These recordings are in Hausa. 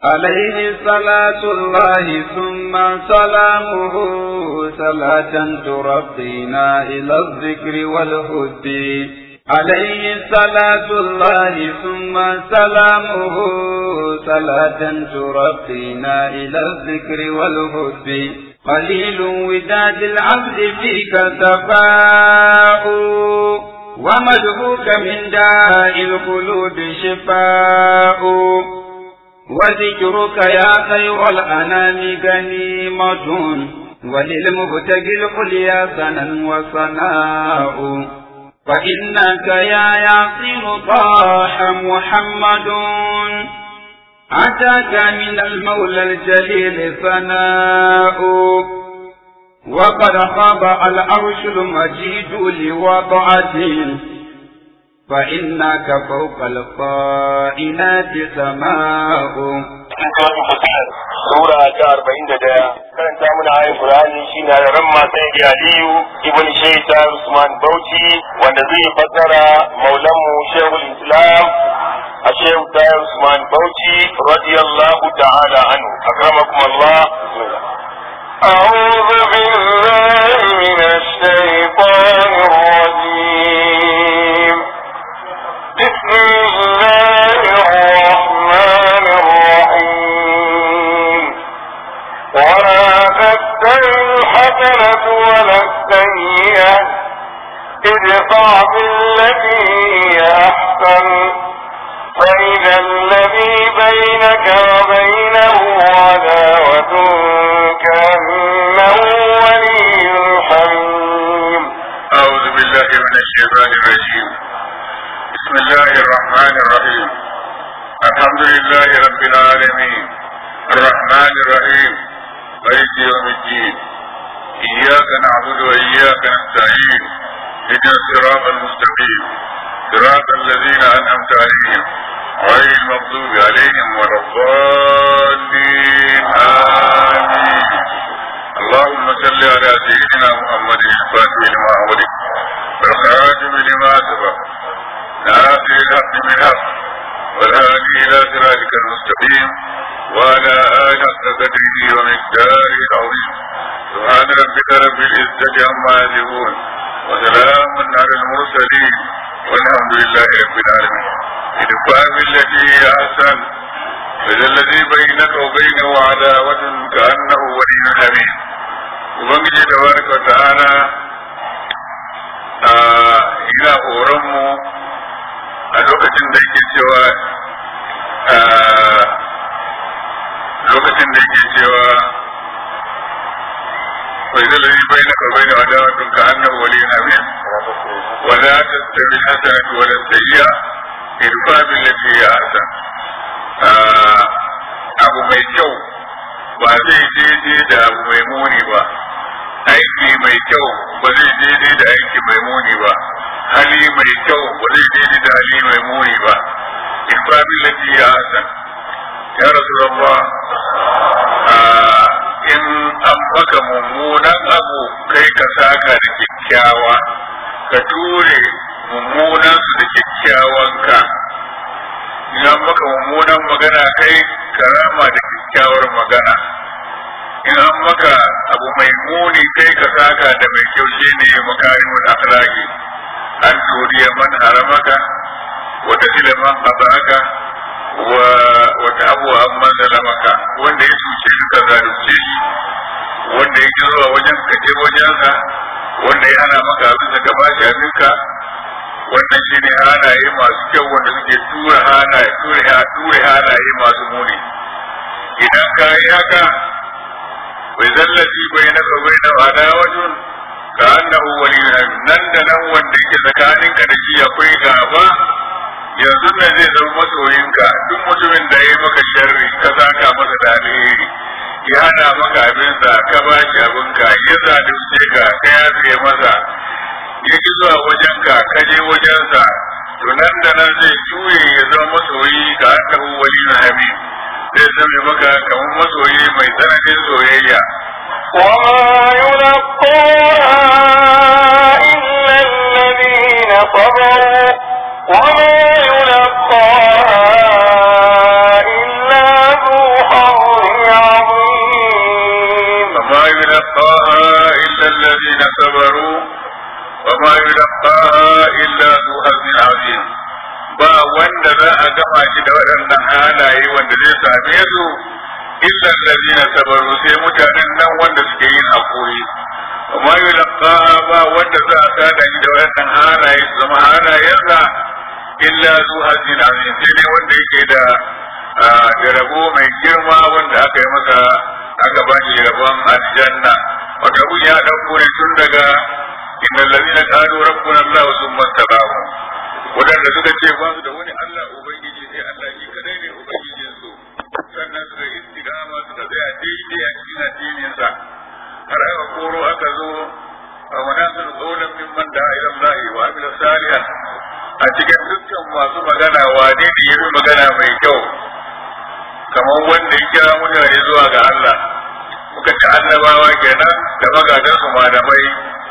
عليه صلاة الله ثم سلامه صلاة ترقينا إلى الذكر والهد عليه صلاة الله ثم سلامه صلاة ترقينا إلى الذكر والهد قليل وداد العبد فيك تفاؤ ومدهوك من داء القلوب شفاء وذكرك يا خير الأنام غنيمة وللمبتغي العليا سنا وصناء فإنك يا ياسين طاح محمد أتاك من المولى الجليل ثناء وقد خاب العرش المجيد لوضعته فإنك فوق القائنات سماء Sura ta arba'in da daya karanta mana ayin Qur'ani shine da ran matan Aliyu ibn Shaita Usman Bauchi wanda zai fassara Maulanmu Shehul Islam a Shehu Tayyar Usman Bauchi radiyallahu ta'ala anhu akramakum Allah أعوذ بالله من الشيطان الرجيم بسم الله الرحمن الرحيم ولا تستوي الحسنة ولا السيئة ادفع بالتي هي أحسن فإذا الذي بينك وبينه عداوة كأنه ولي حميم أعوذ بالله من الشيطان الرجيم بسم الله الرحمن الرحيم الحمد لله رب العالمين الرحمن الرحيم مالك يوم الدين إياك نعبد وإياك نستعين اهدنا الصراط المستقيم صراط الذين أنعمت عليهم غير المغضوب عليهم ولا الضالين آمين اللهم صل على سيدنا محمد الفاتح لما أغلق والخاتم لما سبق ناصر الحق بالحق والهادي إلى صراطك المستقيم وعلى آله حق قدره ومقداره العظيم سبحان ربك رب العزة عما يصفون وسلام على المرسلين والحمد لله رب العالمين ادفع بالتي هي أحسن فإذا الذي بينك وبينه عداوة كأنه ولي حميم Ubangiji tabaraka wa ta'ala ina horon mu a lokacin da yake cewa lokacin da yake cewa wai zai lalai bai na karbai da wadawatun ka annan wali na min wala ta tabi hasanatu wala sayya irfa bil lati ya hasan abu mai kyau ba zai daidai da abu mai muni ba aiki mai kyau ba zai daidai da aiki mai muni ba hali mai kyau ba zai daidai da hali mai muni ba irfa bil lati ya hasan ya rasulullah in an maka mummunan abu kai ka saka da kyakkyawa ka ture mummunan su da kyakkyawan ka in an maka mummunan magana kai ka rama da kyakkyawar magana in an maka abu mai muni kai ka saka da mai kyau shi ne makarimun akhlaqi an turiya man haramaka wata iliman abaka wa wata abuwa an manzala maka wanda ya cuce ka zalunce shi wanda ya ki zuwa wajen ka je wajensa wanda ya hana maka abin da ka bashi abinka wannan shi ne halaye masu kyau wanda suke tura halaye ture halaye masu muni idan ka yi haka bai zallaci bai na ka bai na wada wajen ka annahu wali nan da nan wanda yake tsakaninka da shi akwai gaba yanzu ne zai zama masoyinka duk mutumin da ya yi maka sharri ka saka masa da alheri ya hana maka abinsa ka ba shi abinka ya zalunce ka ka yafe masa ya ki zuwa wajenka ka je wajensa to nan da nan zai juye ya zama masoyi ga annahu wali na hami zai zame maka kamar masoyi mai tsananin soyayya وما يلقاها إلا الذين صبروا وما يلقاها إلا ذو da waɗannan halaye wanda zai same su illa allazina sabaru sai mutanen nan wanda suke yin hakuri amma yulqa ba wanda za a sada shi da waɗannan halaye su zama halayensa illa zu hazin azim sai dai wanda yake da da rabo mai girma wanda aka yi masa aka ba shi rabon aljanna wata kun ya ɗauko ne tun daga inda lalina qalu rabbuna allah thumma tabahu wadanda suka ce ba su da wani allah ubangiji sai allah shi kadai ne ubangijin su sannan suka yi istigama suka tsaya daidai a cikin addinin sa har aka koro aka zo a manazir qawlan mimman da ila allah wa amila salihan a cikin dukkan masu magana wane ne yabi magana mai kyau kamar wanda ya kira mutane zuwa ga Allah muka ci annabawa kenan da magadansu malamai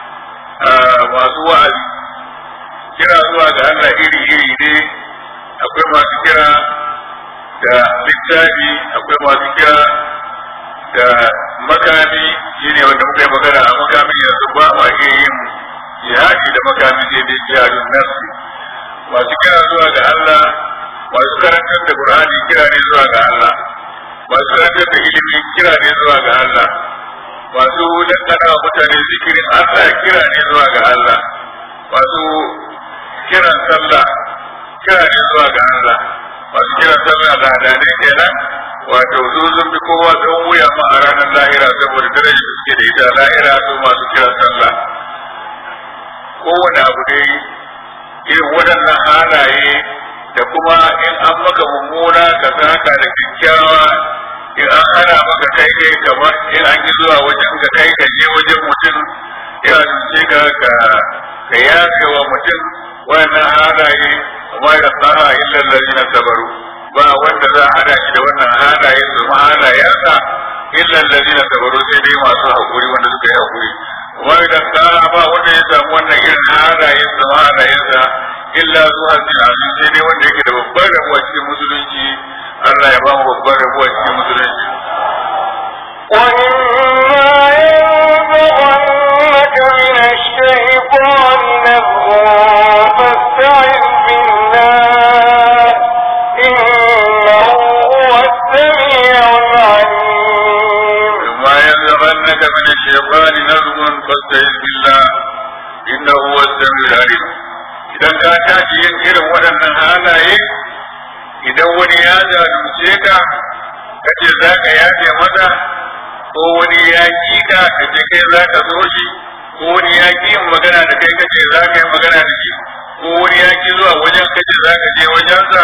masu wa'azi kira zuwa ga Allah iri-iri ne akwai masu kira da littafi akwai masu kira da makami shine wanda muka yi magana a makamin yanzu ba ma iya yin jihadi da makami sai dai jihadun nafsi masu kira zuwa ga Allah masu karantar da Qur'ani kira ne zuwa ga Allah masu karantar da ilimi kira ne zuwa ga Allah masu dangana wa mutane zikirin Allah kira ne zuwa ga Allah masu kiran sallah kira ne zuwa ga Allah masu kiran sallah da hadane kenan wato su sun bi kowa don wuya ma a ranar lahira saboda darajar da suke da ita lahira su masu kiran sallah kowane abu dai irin waɗannan halaye da kuma in an maka mummuna ka saka da kyakkyawa in an hana maka kai kai kamar in an yi zuwa wajen ka kai ka je wajen mutum ya zuce ka ka ka yafe wa mutum wannan halaye amma da tsara illa lalina sabaru ba wanda za a hada shi da wannan halaye su ma halayensa illa lalina sabaru sai dai masu haƙuri wanda suka yi haƙuri amma idan tsara ba wanda ya samu wannan irin halaye su ma halayensa illa zuwa azim sai dai wanda yake da babbar rabuwa cikin musulunci Allah ya ba mu babbar rabuwa cikin musulunci وإما ينزغنك من الشيطان نزغ فاستعذ بالله إنه هو السميع العليم ما ينزغنك من الشيطان نزغ فاستعذ بالله إنه هو السميع العليم idan ka tashi yin irin waɗannan halaye idan wani ya zalunce ka ka ce za ka yafe masa ko wani ya ki ka ka ce kai za ka zo shi ko wani ya ki yin magana da kai ka ce za ka yi magana da shi ko wani ya ki zuwa wajen ka ce za ka je wajensa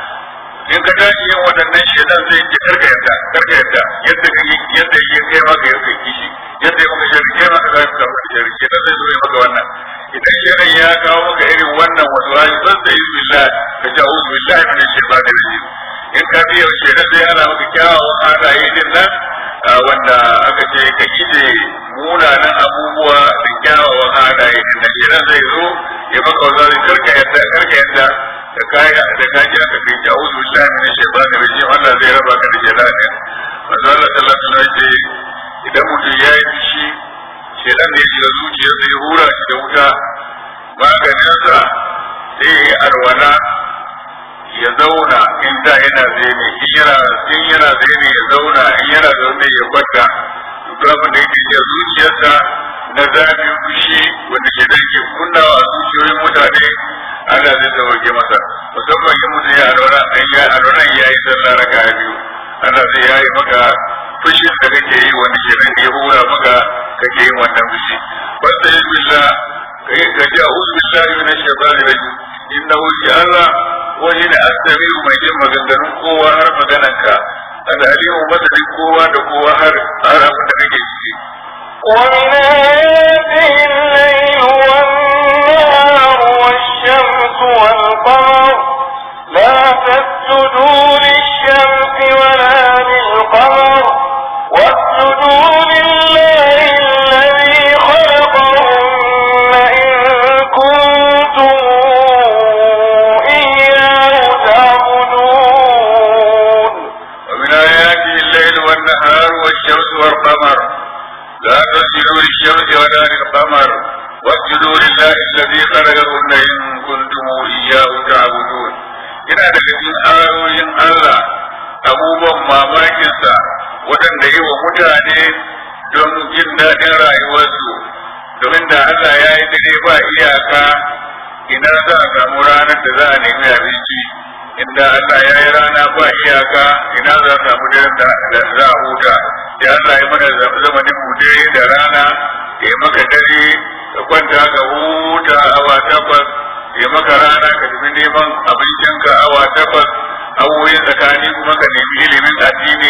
in ka tashi yin waɗannan shaidan zai ce karka yadda karka yadda yadda ka yadda ya kai maka ya kai kishi yadda ya maka shari kai maka za ka samu shari shaidan zai zo ya maka wannan idan shaidan ya kawo maka irin wannan wasu hali zan da yi billah ka ce a'udhu billahi min shaitanir rajim in ka biya shaidan zai hana maka kyawawan halaye din nan wanda aka ce ka ije munanan abubuwa da kyawawan halaye din nan shaidan zai zo ya maka wasu karka yadda karka yadda da kaya da kaji aka kai ta auzu billahi min shaytanir rajim Allah zai raba ka da shaytan manzo Allah sallallahu alaihi wasallam idan mutum ya yi fushi shaytan ne ya zuciya zai hura shi da wuta maganin sa sai ya yi alwala ya zauna in da yana zaune in yana in yana zaune ya zauna in yana zaune ya kwanta duk abin da yake ya zuciyarsa na zafin fushi wanda ke dan ke kunnawa a zuciyoyin mutane Allah zai sauke masa musamman in mutum ya alwala an ya alwala ya yi sallah raka biyu Allah zai yayi maka fushin da kake yi wanda ke nan ya hura maka kake yin wannan fushi wanda ya billah kai ka ji a'udhu billahi minash shaitani rajim innahu Allah wani da astami mai jin maganganun kowa har maganarka al'alimu madadin kowa da kowa har har abin da kake ciki ومن آياته الليل والنهار والشمس والقمر لا تسجدوا للشمس ولا للقمر واسجدوا لله الذي خلقهن إن كنتم إياه تعبدون ومن آياته الليل والنهار والشمس والقمر لا تسجدوا للشمس ولا للقمر واسجدوا لله الذي خلقهن إن كنتم إياه تعبدون yana daga cikin ayoyin Allah abubuwan mamakinsa waɗanda yi wa mutane don jin daɗin rayuwarsu domin da Allah ya yi dare ba iyaka ina za a samu ranar da za a nemi abinci inda Allah ya yi rana ba iyaka ina za a samu daren da za a huta da Allah ya mana zamanin mu dare da rana ya maka dare ka kwanta ka huta awa takwas ya maka rana ka tafi neman abincinka awa takwas awoyin tsakani kuma ka nemi ilimin addini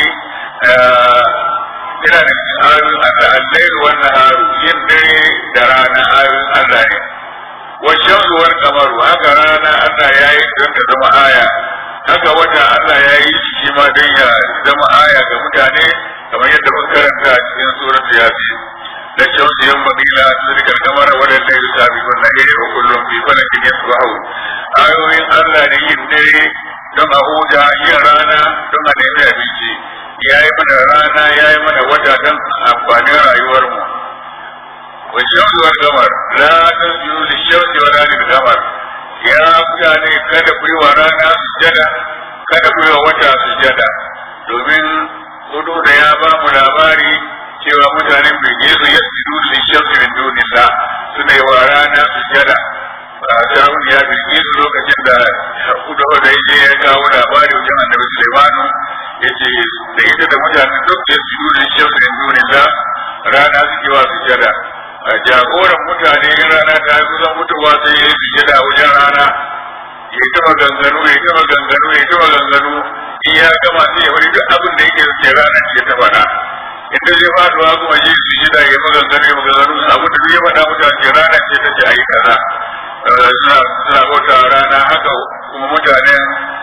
ina da cikin ayoyin Allah allai wannan haru yin dare da rana ayoyin Allah ne wajen ruwar kamaru haka rana Allah ya yi don ta zama aya haka wata Allah ya yi shi ma don ya zama aya ga mutane kamar yadda mun karanta a cikin surat yasin da shamsu yan bagila sirka kamar wadanda ya sabi wannan iri wa kullum fi falakin yasbahu ayoyin Allah ne yin dare don a huta yin rana don a nemi abinci ya yi mana rana ya yi mana wata don amfanin rayuwarmu wa shamsu wal qamar la tasjudu lish-shamsi wa la lil-qamar ya mutane kada ku yi wa rana sujada kada ku yi wa wata sujada domin hudu da ya ba mu labari cewa mutanen bilgisu ya su li shamsi min dunillah suna yi wa rana sujada Saraun ya bilgisu lokacin da hudu da ya je ya kawo labari wajen annabi Sulaimanu ya ce da ita da mutanen duk ya su li shamsi min dunillah rana suke wa sujada jagoran mutane in rana ta kusan mutuwa sai ya yi sujada wajen rana ya ta maganganu ya ta maganganu ya ta maganganu in ya gama sai ya wani duk abin da yake ce ranar ce ta faɗa inda zai faduwa kuma yi sujada ya maganganu ya maganganu abin da ya faɗa mutane ranar ce ta ce a yi kaza suna suna bauta rana haka kuma mutanen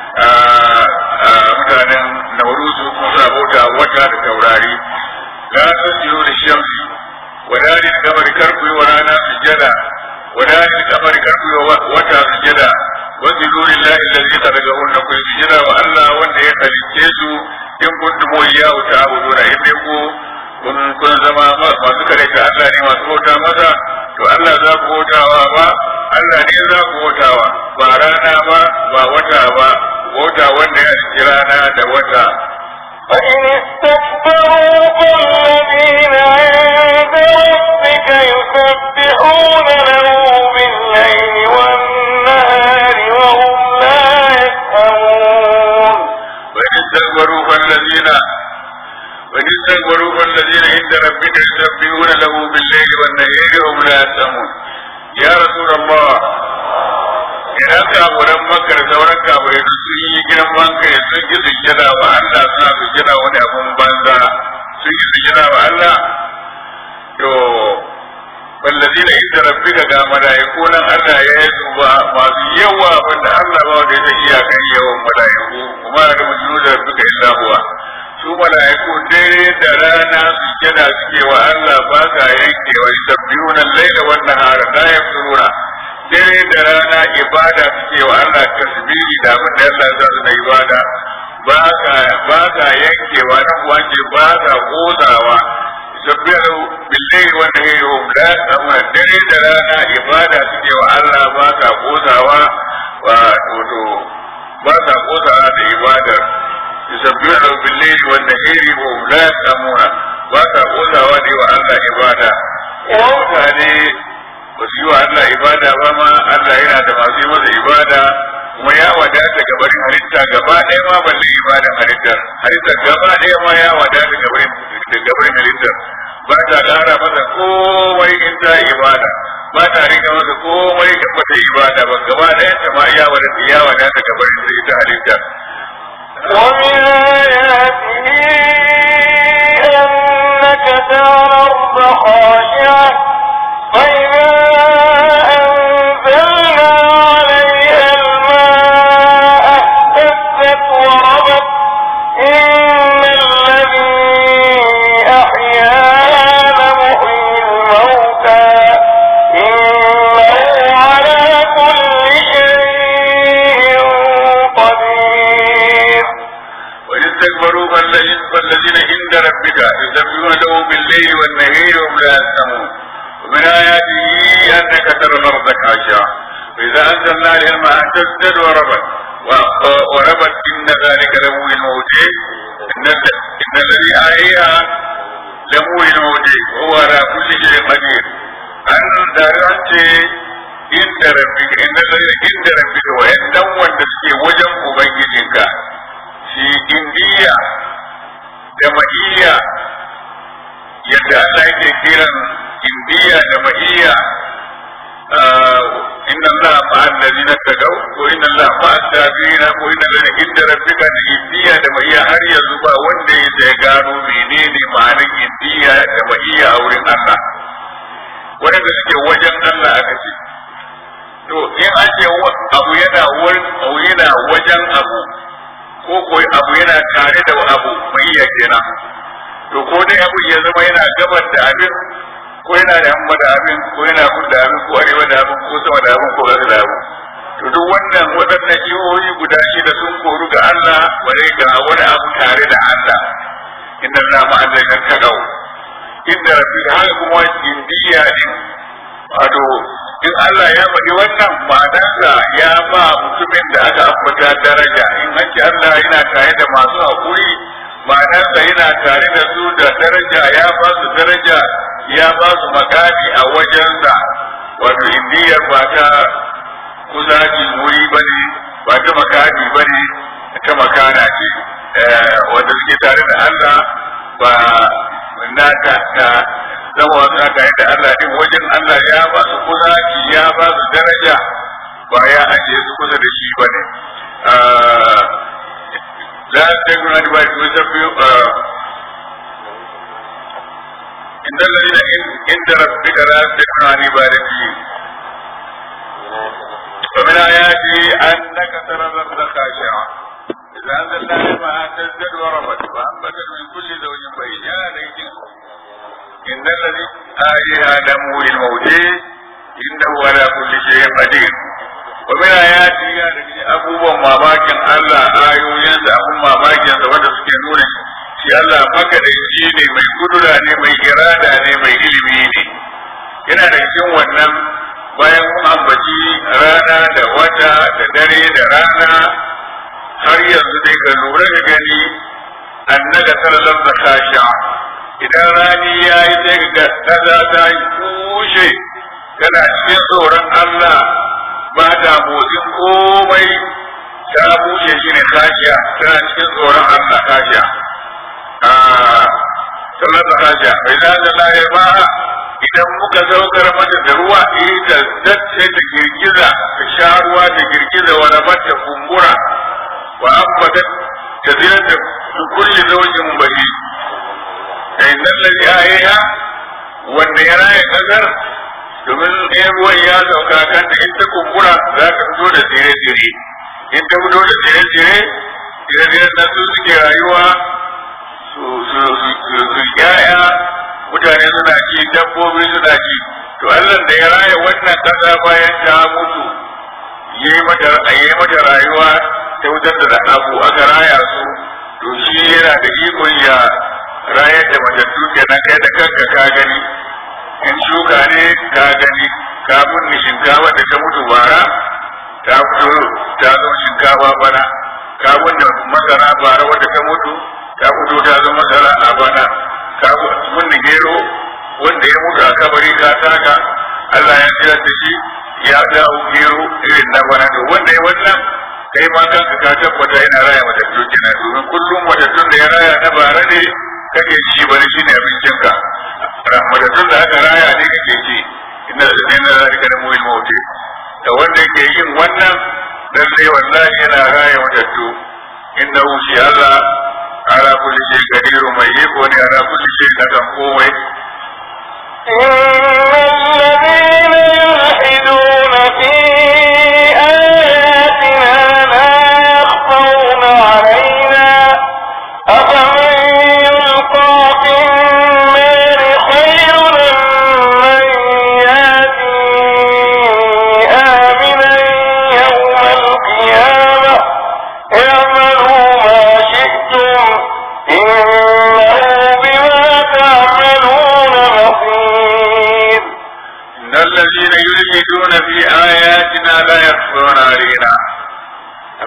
mutanen nauruzu kuma suna bauta wata da taurari la tasjudu lishamsi wadani kamar karku wa rana sujada wadani kamar karku wa wata sujada wajidu lillahi allazi khalaqahunna kun sujada wa Allah wanda ya halicce su in kuntum iyyahu ta'buduna in dai ku kun kun zama masu kare ta Allah ne masu bauta masa to Allah za ku bautawa ba Allah ne za ku bautawa ba rana ba ba wata ba bauta wanda ya halicci rana da wata فإن استكبروا فالذين عند ربك يسبحون له بالليل والنهار وهم لا يسأمون وإن استكبروا فالذين وإن استكبروا فالذين عند ربك يسبحون له بالليل والنهار وهم لا يسأمون يا رسول الله idan kafuran makar sauran kafurai duk sun yi girman kai sun ki sujjada wa Allah suna sujjada wani abun banza sun yi sujjada wa Allah to wallazina inda rabbika ga malaiku nan Allah ya yi su ba masu yawa wanda Allah ba wanda ya iya kan yawan malaiku kuma da mujuru da rabbika illa huwa su malaiku dare da rana sujjada suke wa Allah ba sa yankewa yusabbihuna al-laila wan nahara la yafturuna dare da rana ibada suke wa Allah tasbihi da abin da Allah za su na ibada ba ka ba ka yankewa nan wanje ba ka kozawa sabbihu billahi wa nahari hum la yasmuna dare da rana ibada suke wa Allah ba ka kozawa wa to ba ka kozawa da ibadar yusabbihu billahi wa nahari hum la yasmuna ba ka kozawa da wa Allah ibada mutane ba su yi wa Allah ibada ba ma Allah yana da masu yi masa ibada kuma ya wadata gabarin halitta gaba ɗaya ma balle ibadan halittar halittar gaba ɗaya ma ya wadata gabarin gabarin halittar ba ta ƙara masa komai in ta ibada ba ta rika masa komai in ba ta ibada ba gaba ɗaya ta ma ya wadata ya wadata gabarin ita halittar ومن آياته أنك ترى الأرض خاشعة فإذا أنزلنا عليها الماء اهتزت وربت إن الذي أحياها لمحيي الموتى إنه على كل شيء قدير وإن استكبروا فالذين فالذين عند ربك يسبحون له بالليل والنهار وهم لا يسمعون ومن آياته أنك ترى الأرض خاشعة فإذا أنزلنا عليها الماء اهتزت وربت وربت إن ذلك لمو الموت إن إن الذي آيها لمو الموت وهو على كل شيء قدير أن دارت عند ربك إن الذي عند ربك وإن wanda suke wajen ubangijinka shi indiya da ma'iyya yadda Allah yake kiran indiya da ma'iyya inna Allah ma'a allazina tagaw ko inna Allah ma'a sabina ko inna Allah inda rabbika da indiya da ma'iyya har yanzu ba wanda ya sai gano menene ma'anar indiya da ma'iyya a wurin Allah wanda suke wajen Allah aka ce to in an ce abu yana wurin abu yana wajen abu ko ko abu yana tare da abu ma'iyya kenan to ko dai abu ya zama yana gabar da abin ko yana da yamma da abin ko yana kudu da abin ko arewa da abin ko sama da abin ko ƙasa da abin to duk wannan waɗannan jihohi guda shida sun koru ga Allah bare ga wani abu tare da Allah inna Allah ma'azaikan tagaw inda rabbi haka kuma indiya din wato in Allah ya faɗi wannan ma'anarsa ya ba mutumin da aka ambata daraja in an ce Allah yana tare da masu haƙuri ma'anarsa yana tare da su da daraja ya ba su daraja ya ba su makami a wajensa wato indiyar ba ta kusaci wuri ba ne ba ta makami ba ne ta makana ce wanda suke tare da Allah ba na ta ta zama wasu na tare da Allah din wajen Allah ya ba su kusaci ya ba su daraja ba ya ajiye su kusa da shi ba ne لا تكن أدبار يسبح إن الذين عند ربك لا تكن عن عبادته ومن آياته أنك ترى الأرض خاشعة إذا أنزلنا الماء تزداد وربت وأنبتت من كل زوج بهيج يا ليت إن الذي آيها دمه للموت إنه على كل شيء قدير ومن آياته يا abubuwan mamakin Allah ayoyinsa abun mamakin sa wanda suke nuna shi Allah makadaici ne mai kudura ne mai irada ne mai ilimi ne yana da cikin wannan bayan mun ambaci rana da wata da dare da rana har yanzu dai ka lura da gani annaka sallallahu da kasha idan rani ya yi sai ga kaza ta yi kushe kana cikin tsoron Allah ba ta motsin komai ta bushe shi ne kashiya tana cikin tsoron Allah kashiya sallar da kashiya bai za da laye ba idan muka saukar mata da ruwa ita zace ta girgiza ta sha ruwa ta girgiza wani mata kumbura wa ambata ta zira da kulli zaujin bahi da innan lalli ayaya wanda ya raya kasar domin ɗaya ruwan ya sauka kan da in ta kumbura za ka fito da tsire-tsire in ta fito da tsire-tsire tsire-tsiren nan su suke rayuwa su yaya mutane suna ci dabbobi suna ci to Allah da ya raya wannan ƙasa bayan ta mutu ya yi mata rayuwa ta wutar da abu aka raya su to shi yana da ikon ya rayar da matattu kenan kai da kanka ka gani in shuka ne ka gani ka bunni shinkafa da ta mutu bara ta fito ta zo shinkafa bana ka bunni masara bara wadda ta mutu ta fito ta zo masara a bana ka bunni gero wanda ya mutu a kabari ka taka Allah ya jira da shi ya dawo gero irin na bana to wanda ya wannan kai ma kanka ka tabbata yana raya matattu kenan domin kullum matattun da ya raya na bara ne kake ci bari shine abincinka rahmatattun da aka raya ne kake ci inna inna zalika da mu'il mauti da wanda yake yin wannan lalle wallahi yana raya matattu inna shi Allah ala kulli shay qadiru mai yiko ne ala kulli shay kan komai إن الذين يلحدون في آياتنا لا يخفون علينا أفمن يلقى في النار خير من يأتي آمنا يوم القيامة اعملوا ما شئتم إنه بما تعملون بصير إن الذين يلحدون في آياتنا لا يخفون علينا ومن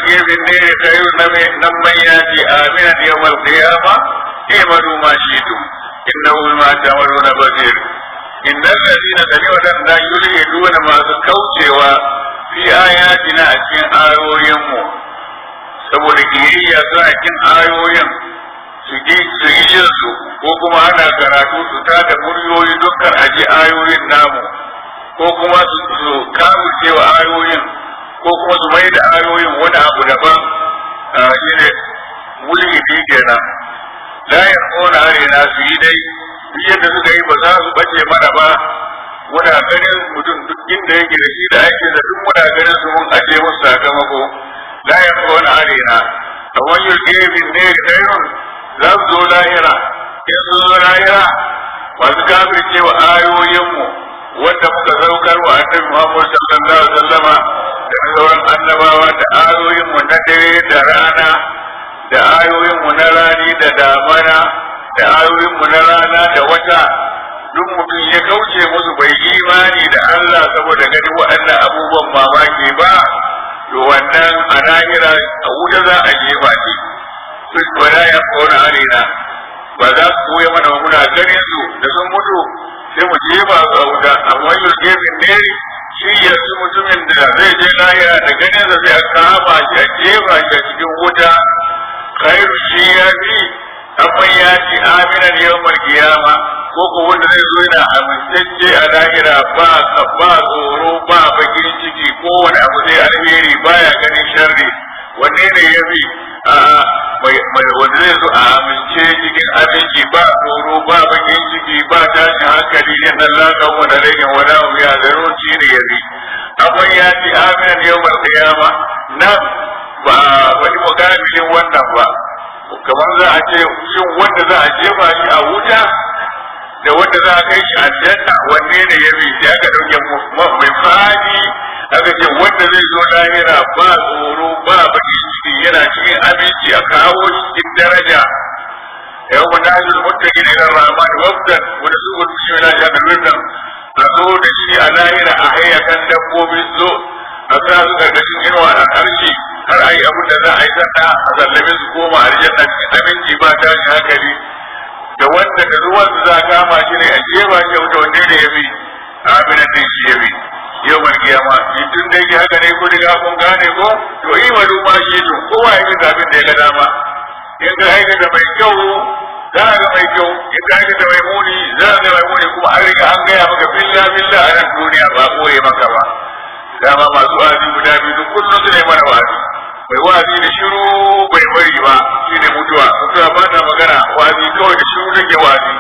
يلقي في النير خير من ياتي آمنا يوم القيامة اعملوا ما شئتم إنه بما تعملون بصير إن الذين سمعوا لا يلحدون ما كوcewa fi ayatina a cikin ayoyinmu saboda kiyayya suna cikin ayoyin su ji su yi jin su ko kuma ana karatu su tada muryoyi dukkan aji ayoyin namu ko kuma su su cewa ayoyin ko kuma su mai da ayoyin wani abu daban shine mulhidi kenan la yarquna arina su yi dai duk yadda suka yi ba za su bace mana ba muna ganin mutum duk inda yake da shi da ake da duk muna ganin su mun aje musu sakamako la yarquna arina kamar yulke min ne kairun za su zo lahira in sun zo lahira masu kafircewa ayoyinmu wanda muka saukar wa annabi Muhammad sallallahu alaihi wasallama da sauran annabawa da ayoyin mu na dare da rana da ayoyin mu na rani da damana da ayoyin mu na rana da wata duk mutum ya kauce musu bai imani da Allah saboda ganin waɗannan abubuwan mamaki ba to wannan a lahira a wuta za a jefa shi duk wala ya kona arena ba za su koya mana muna ganin su da sun mutu sai mu jefa su a wuta amma yau gefen ne shi ya su mutumin da zai je lahira da ganin da zai kama shi a jefa shi a cikin wuta khairu shi ya fi amma ya ci aminan yawmal kiyama ko ko wanda zai zo yana amintacce a lahira ba ba tsoro ba bakin ciki ko wani abu zai alheri baya ganin sharri wanne ne ya fi mai wanda zai zo a amince cikin aminci ba tsoro ba bakin ciki ba tashin hankali yin Allah kan wani rage wani abu ya zaro shi ne ya fi amma ya ci aminan yawmal kiyama nan ba wani mukamilin wannan ba kamar za a ce shin wanda za a jefa shi a wuta da wanda za a kai shi aljanna wanne ne ya bi sai aka dauke mai fadi aka ce wanda zai zo lahira ba tsoro ba baki ciki yana cikin aminci a kawo shi cikin daraja yau wanda hajjul muttaqin ila rahman wafdan wanda su gudu shi na ja da wannan a zo da shi a lahira a hayyakan dabbobin zo a sa su gargashin inuwa a harshe har a yi abin da za a yi sanda a sallame su koma aljanna cikin aminci ba tashin hankali da wanda da ruwan su za kama shi ne a jefa shi wuta wanda ne ya bi aminan ne shi ya bi yau mai kiyama shi tun da yake haka ne ko riga kun gane ko to yi wa duma shi to kowa ya bi zabin da ya ga dama in ka aikata mai kyau za a ga mai kyau in ka aikata mai muni za a ga mai muni kuma an riga an gaya maka billa billa a nan duniya ba koye maka ba dama masu wa'azi guda biyu duk kullum su ne mana wa'azi mai wa'azi da shiru bai bari ba shi ne mutuwa mutuwa ba ta magana wa'azi kawai da shiru take wa'azi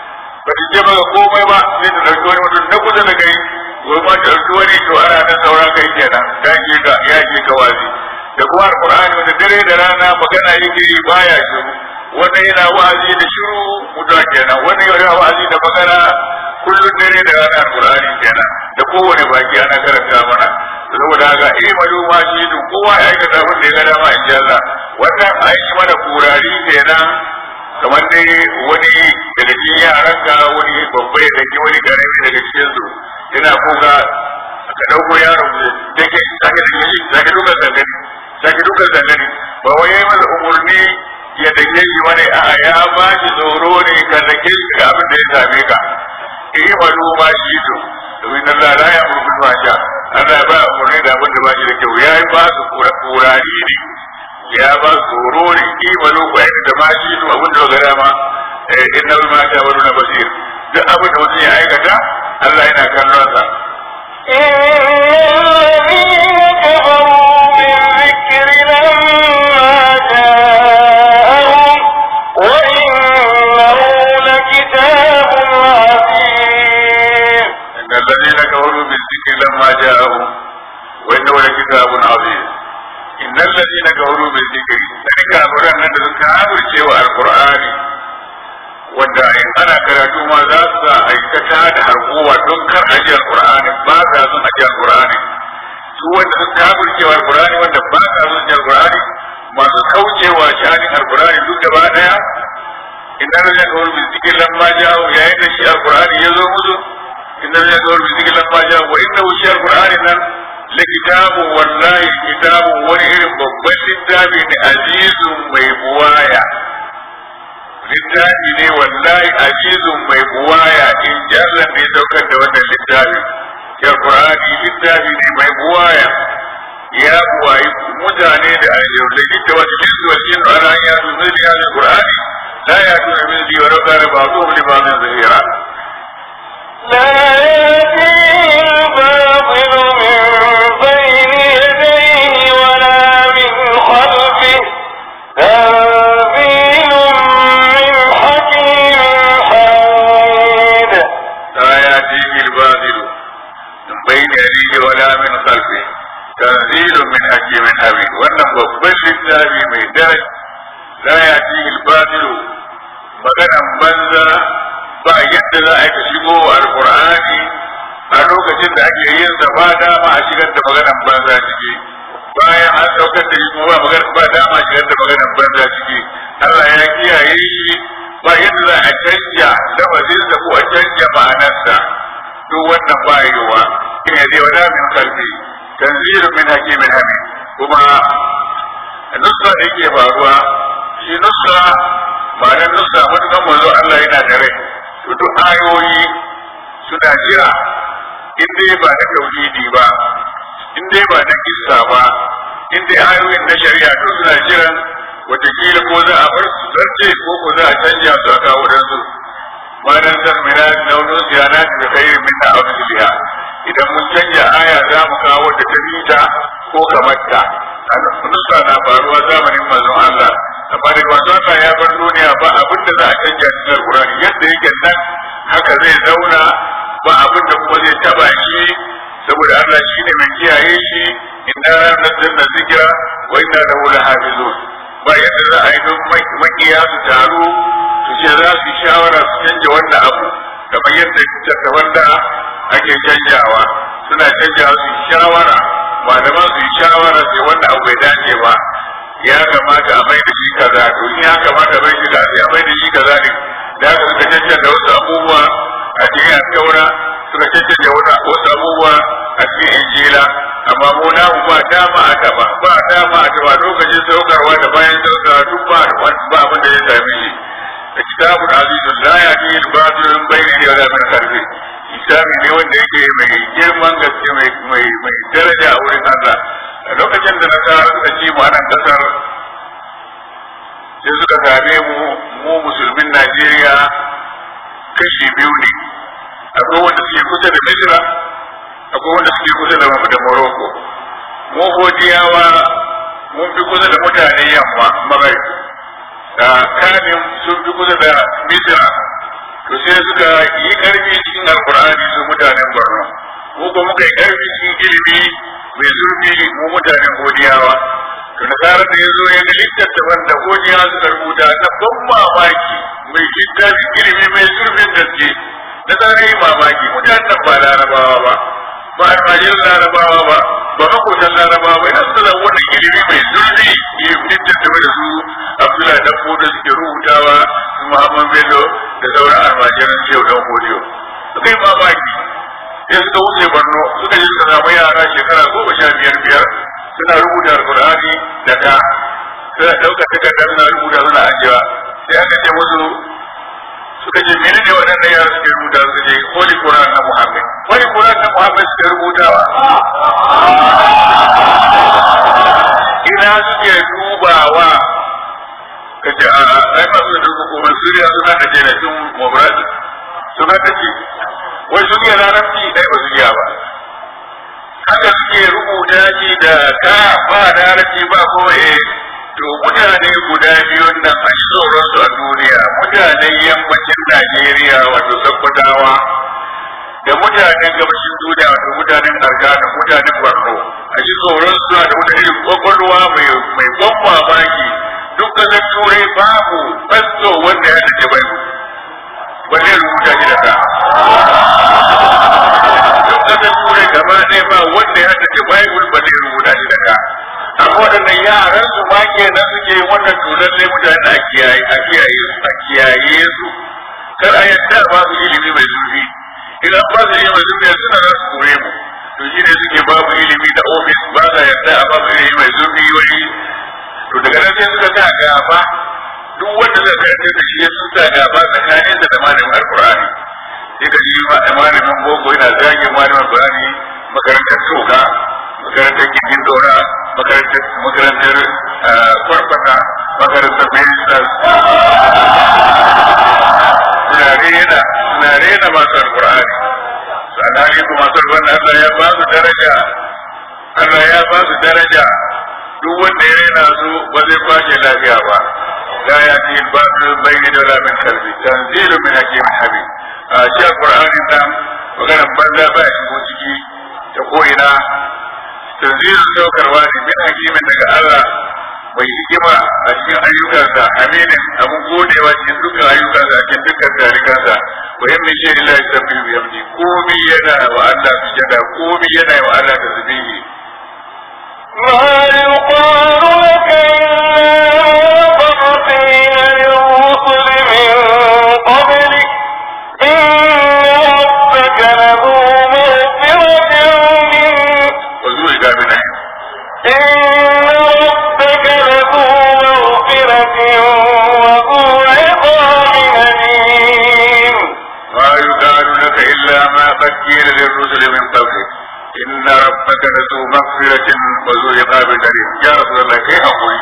ba ta ce maka komai ba sai ta ɗauki wani mutum na kusa da kai gobe ma ta ɗauki wani to ana nan saura kai kenan ta ke ka ya ke ka wa'azi da kuma alƙur'ani wanda dare da rana magana yake yi baya shiru wannan yana wa'azi da shiru mutuwa kenan wannan yana wa'azi da magana kullum dare da rana alƙur'ani kenan da kowane baki ana karanta mana saboda haka eh malu ma shi duk kowa ya aikata abin da ya ga dama in Allah wannan an yi mana kurari kenan kamar dai wani daga cikin yaran ka wani babba ya dake wani karami daga cikin su yana kuka ka dauko yaro da ke sake da shi sake dukan zangani sake dukan zangani ba wai yayi masa umurni ya dake shi wani a'a ya ba shi tsoro ne ka dake shi ga abin da ya same ka eh malu ma shi duk domin Allah la ya murku ba sha Allah ba umurni da abin da ba shi da kyau ya yi ba su kurari ne ya ba su horo ne imanu ku aiki da ma shi su abin da ga dama inna ma ta wani na basir duk abin da mutum ya aikata Allah yana kallon sa الذين كفروا بالذكر لما جاءهم وإنه لكتاب عظيم إن الذين كفروا بالذكر ذلك أمرا أن كانوا سوى القرآن wanda in ana karatu ma za su sa aikata da harkowa don kar aji alqur'ani ba sa son aji alqur'ani su wanda sun kafircewa alqur'ani wanda ba sa son aji alqur'ani masu kaucewa shanin alqur'ani duk gaba daya inna lillahi wa inna ilaihi raji'un lamma ja'u yayin da shi alqur'ani ya zo musu inna lillahi wa inna ilaihi raji'un wa inna shi alqur'ani nan likitabun wallahi kitabun wani irin babban littafi ne azizun mai buwaya littafi ne wallahi azizun mai buwaya in ji Allah ne saukar da wannan littafi ya Qur'ani littafi ne mai buwaya ya buwayi mutane da ayyau da jidda wasu jinsu wa jinsu ala an yasu zai ya zai Qur'ani la ya tuna min zai wa rauka da ba zuwa li ba min zahira لا يأتيه الباطل من بين يديه ولا من خلفه تنزيل من حكيم حميد لا يأتيه الباطل من بين يديه ولا من خلفه تنزيل من حكيم حميد wannan babban littafi mai daraja la ya'tihi al-batil maganan banza ba yadda za a yi shigo alqur'ani a lokacin da ake yin sa ba dama a shigar da maganan banza ciki bayan an saukar da shi kuma ba magana ba dama a shigar da maganan banza ciki Allah ya kiyaye shi ba yadda za a canja lafazinsa ko a canja ma'anarsa duk wannan ba yiwuwa in ya zai wada min kalbi tanzilu min hakimin hamid kuma nusa da yake faruwa shi nusa ba dan nusa matukan manzo Allah yana da rai to duk ayoyi suna jira in dai ba na tauhidi ba in dai ba na kissa ba in dai ayoyin na shari'a to suna jiran watakila ko za a bar su zarce ko ko za a canja su a kawo dan su ma dan san mina launin siyana da khairin minna aw misliha idan mun canja aya za mu kawo da ta ko kamar ta nusa na faruwa zamanin manzon Allah amma da manzon Allah ya bar duniya ba abin da za a canja cikin Alqur'ani yadda yake nan haka zai zauna ba abin da kuma zai taba shi saboda Allah shi ne mai kiyaye shi inna nazzalna zikra wa inna lahu lahafizun ba yadda za a yi don makiya su taru su ce za su yi shawara su canja wannan abu kamar yadda tattaban da ake canjawa suna canjawa su yi shawara malaman su yi shawara sai wannan abu bai dace ba ya kamata a mai da shi kaza to in ya kamata a mai shi kaza a mai da shi kaza ne da haka suka cancanta wasu abubuwa a cikin taura suka cancanta wasu abubuwa a cikin injila amma mu na ba dama a taba ba dama a taba lokacin saukarwa da bayan saukarwa duk ba ba abin da ya same shi da kitabun azizun la ya ji al-batil min bayni wa la min khalfi kitabi ne wanda yake mai girman gaske mai mai mai daraja a wurin Allah a lokacin da nasara suka ci mu a nan kasar sai suka same mu mu musulmin Najeriya kashi biyu ne akwai wanda suke kusa da Misra akwai wanda suke kusa da da Morocco mu Hodiyawa mun fi kusa da mutane yamma Maghrib da kamin sun fi kusa da Misra to sai suka yi karfi cikin Alkur'ani su mutanen Borno mu ko muka yi karfi cikin ilimi mai zurfi mu mutanen Hodiyawa to nasarar da ya zo ya ga littattafan da Hodiyawa suka rubuta na ban mamaki mai littafi ilimi mai zurfin gaske na tsara yi mamaki mutanen nan ba larabawa ba ba almajirin larabawa ba ba makotan larabawa ba ina suna wannan ilimi mai zurfi ya littattafa da su abdullahi dan fodo suke rubutawa su muhammad bello da sauran almajiran shehu dan fodiyo suka yi mamaki sai suka wuce borno suka je suka samu yara shekara goma sha biyar biyar suna rubuta alkur'ani da ka suna ɗaukar takardar suna rubuta suna ajiyewa sai aka ce musu suka ce mene ne waɗannan yara suke rubuta suka ce holy quran na muhammad holy quran na muhammad suke rubutawa ina suke dubawa ka ce a ai masu da hukumar suriya suna da ke da sun mobradi suna da ke wai sun yi larabci dai ba su iya ba haka suke rubuta shi da ka ba larabci ba ko eh to mutane guda biyun nan a tsoron su a duniya mutanen yammacin Najeriya wato Sokotawa da mutanen gabashin duniya wato mutanen Arga da mutanen Borno a ji tsoron su da wata irin kwakwalwa mai mai ban mamaki duk kasar turai babu fasto wanda ya dace bai wanda rubuta shi da ka duk kasar turai gaba ɗaya ba wanda ya dace bai ba zai rubuta shi da ka amma waɗannan yaran su ma kenan suke wannan tunan ne mutane a kiyaye a kiyaye su a kiyaye su kar a yadda ba su ilimi mai zurfi idan ba su ilimi mai zurfi suna za su kore mu to shi ne suke babu ilimi da ofis ba sa yarda a babu ilimi mai zurfi wani to daga nan sai suka sa gaba duk wanda zai karanta da shi sun sa gaba tsakanin da malamin alkur'ani sai ka ji malamin boko yana zage malamin alkur'ani makarantar toka makarantar gindin dora makarantar makarantar kwarfata makarantar ministers suna rena suna rena masu alkur'ani sannan kuma masu alkur'ani Allah ya ba su daraja Allah ya ba su daraja duk wanda ya rena su ba zai kwace lafiya ba la ya ti ba su bayni da la min kalbi tanzilu min hakimin habib a shi alqur'ani nan maganar banza ba shi ko ciki ta ko ina tanzilu saukarwa ne min hakimin daga Allah mai hikima a cikin ayyukansa aminin abun godewa cikin dukkan ayyukansa a cikin dukkan tarikansa wa yin min shirin la yasabbihu bi hamdi komi yana wa Allah sujada komi yana wa Allah tasbihi ما يقال لك إلا قد قيل للرسل من قبلك إن ربك له مغفرة من وزوج من إن ربك له مغفرة وذو عقاب أليم ما يقال لك إلا ما قد قيل للرسل من قبلك إن ربك لذو مغفرة وذو عقاب أليم يا رسول الله كيف أقول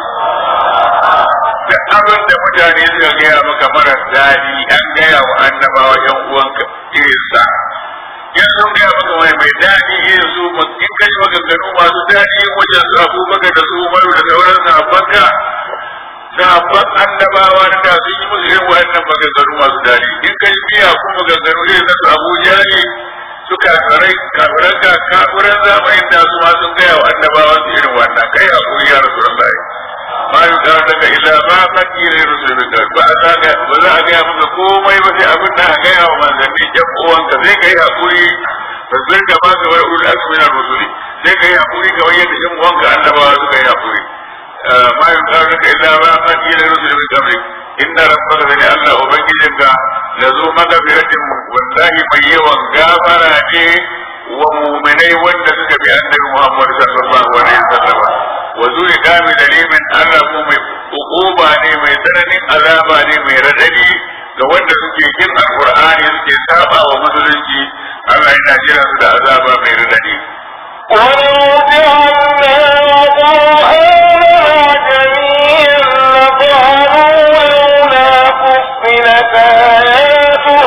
da abin da mutane suka gaya maka mara daɗi an gaya wa annabawa yan uwanka irinsa in sun gaya maka mai mai daɗi irin su in kai maganganu masu daɗi wajen su abubakar da su umaru da sauran sahabbanka sahabban annabawa da da sun yi musu irin wa'annan maganganu masu daɗi in kai biya kuma maganganu irin na su abu jari su kafirai kafiran ka kafiran zamanin da su ma sun gaya wa annabawa su irin wannan kai hakuri ya rasu rasulullahi ma yi da daga ila ma kan kire rusulun da ba za ga ba za a gaya maka komai ba sai abin da aka gaya wa manzanni yan uwanka sai kai hakuri fasir ka ba ka wai ulul azmi na rusuli sai kai hakuri ga yadda yan uwanka annabawa suka yi hakuri ma yi da daga ila ma kan kire rusulun min qablik inna rabbaka bani Allah ubangijinka la zo magfiratin wallahi mai yawan gafara ne wa mu'minai wanda suka bi annabi Muhammad sallallahu alaihi wasallam wa zuwa kami dalimin Allah ko mai ukuba ne mai tsananin azaba ne mai radadi ga wanda suke kin alqur'ani suke saba wa musulunci Allah yana jira su da azaba mai radadi ولو جعلناه قرآنا جميعا لقالوا لولا فصلت آياته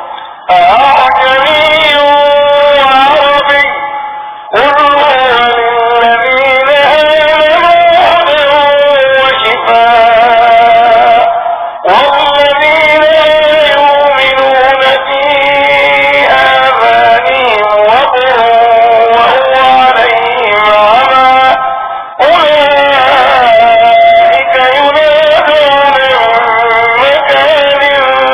أعجمي وعربي قل هو للذين آمنوا هدى وشفاء والذين لا يؤمنون في آذانهم وقر وهو عليهم عمى أولئك ينادون من مكان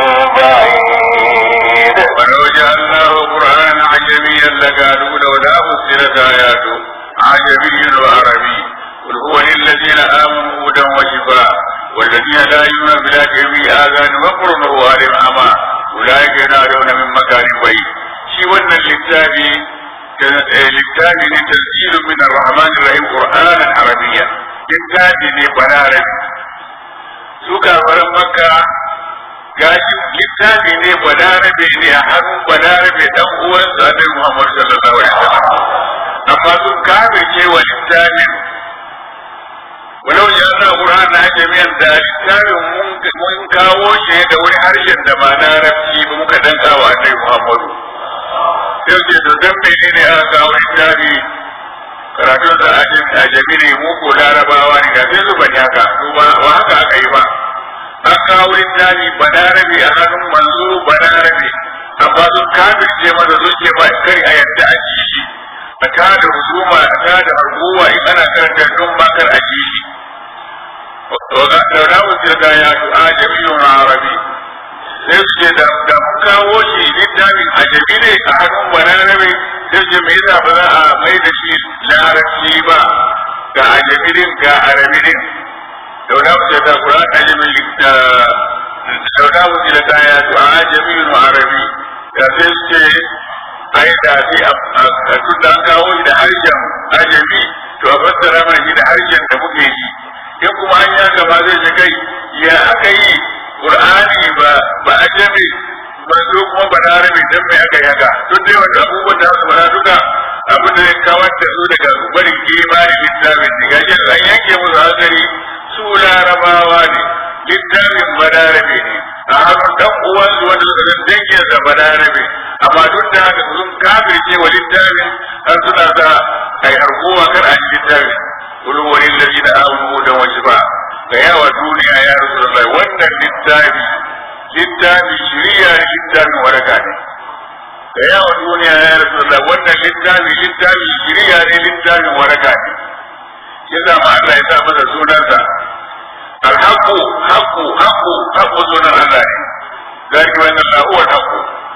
بعيد ولو جعلناه قرآنا عجميا لقالوا لولا فصلت آياته عجمي وعربي قل هو للذين آمنوا هدى وشفاء والذين لا يؤمنون بالآخرة في آذان وقر وهو عليهم عمى أولئك ينادون من مكان بعيد شي ون للتابي للتابي تسجيل من الرحمن الرحيم قرآنا عربيا للتابي لبنارك سوكا ورم مكة gashi littafi ne balarabe ne a hannun balarabe dan uwansa annabi Muhammad sallallahu alaihi wasallam amma sun kafirce wa littafin walau ya na Qur'an na jami'an da littafin mun kawo shi da wani harshen da ba larabci ba muka danka wa annabi Muhammad sai ce to dan menene aka kawo littafi karatun da ajami ne mu ko larabawa ne ga sai su bani haka ba haka aka yi ba an kawo littafi balarabe a hannun manzo balarabe amma sun kafirce masa sun ce ba kari a yadda a ji shi a tada husuma a tada harguwa in ana karanta don ba kar a ji shi da na wuce ga ya du'a jami'un arabi sai su ce da mun kawo shi littafin ajabi ne a hannun balarabe sai ce me yasa ba za a mai da shi larabci ba ga ajabi din ga arabi din لولا وجد القرآن أجمل لولا وجدت آيات عجمي وعربي يسيسك ai da sai a tun da an kawo shi da harshen ajami to a fassara mana shi da harshen da muke yi in kuma an ya gaba zai ce kai ya aka yi qur'ani ba ba ajami manzo kuma ba larabe dan mai aka yi haka duk dai wanda abubuwan da su fara duka abin da ya kawar da su daga barin imani littafin ne gashi an yanke musu hankali su larabawa ne littafin balarabe ne a hannun dan uwansu wanda suka san dangin sa balarabe amma duk da haka sun kafirce wa littafin har suna sa ai harkowa kar a yi littafin kulu wani lalli da amanu da wasu ba ga yawa duniya ya rasu da wannan littafi littafi shiriya ne littafin waraka ne ga yawa duniya ya rasu da wannan littafi littafi shiriya ne littafin waraka ne yasa ma Allah ya sa masa sunansa الحق حق حق حق سنة الله ذلك وأن الله هو الحق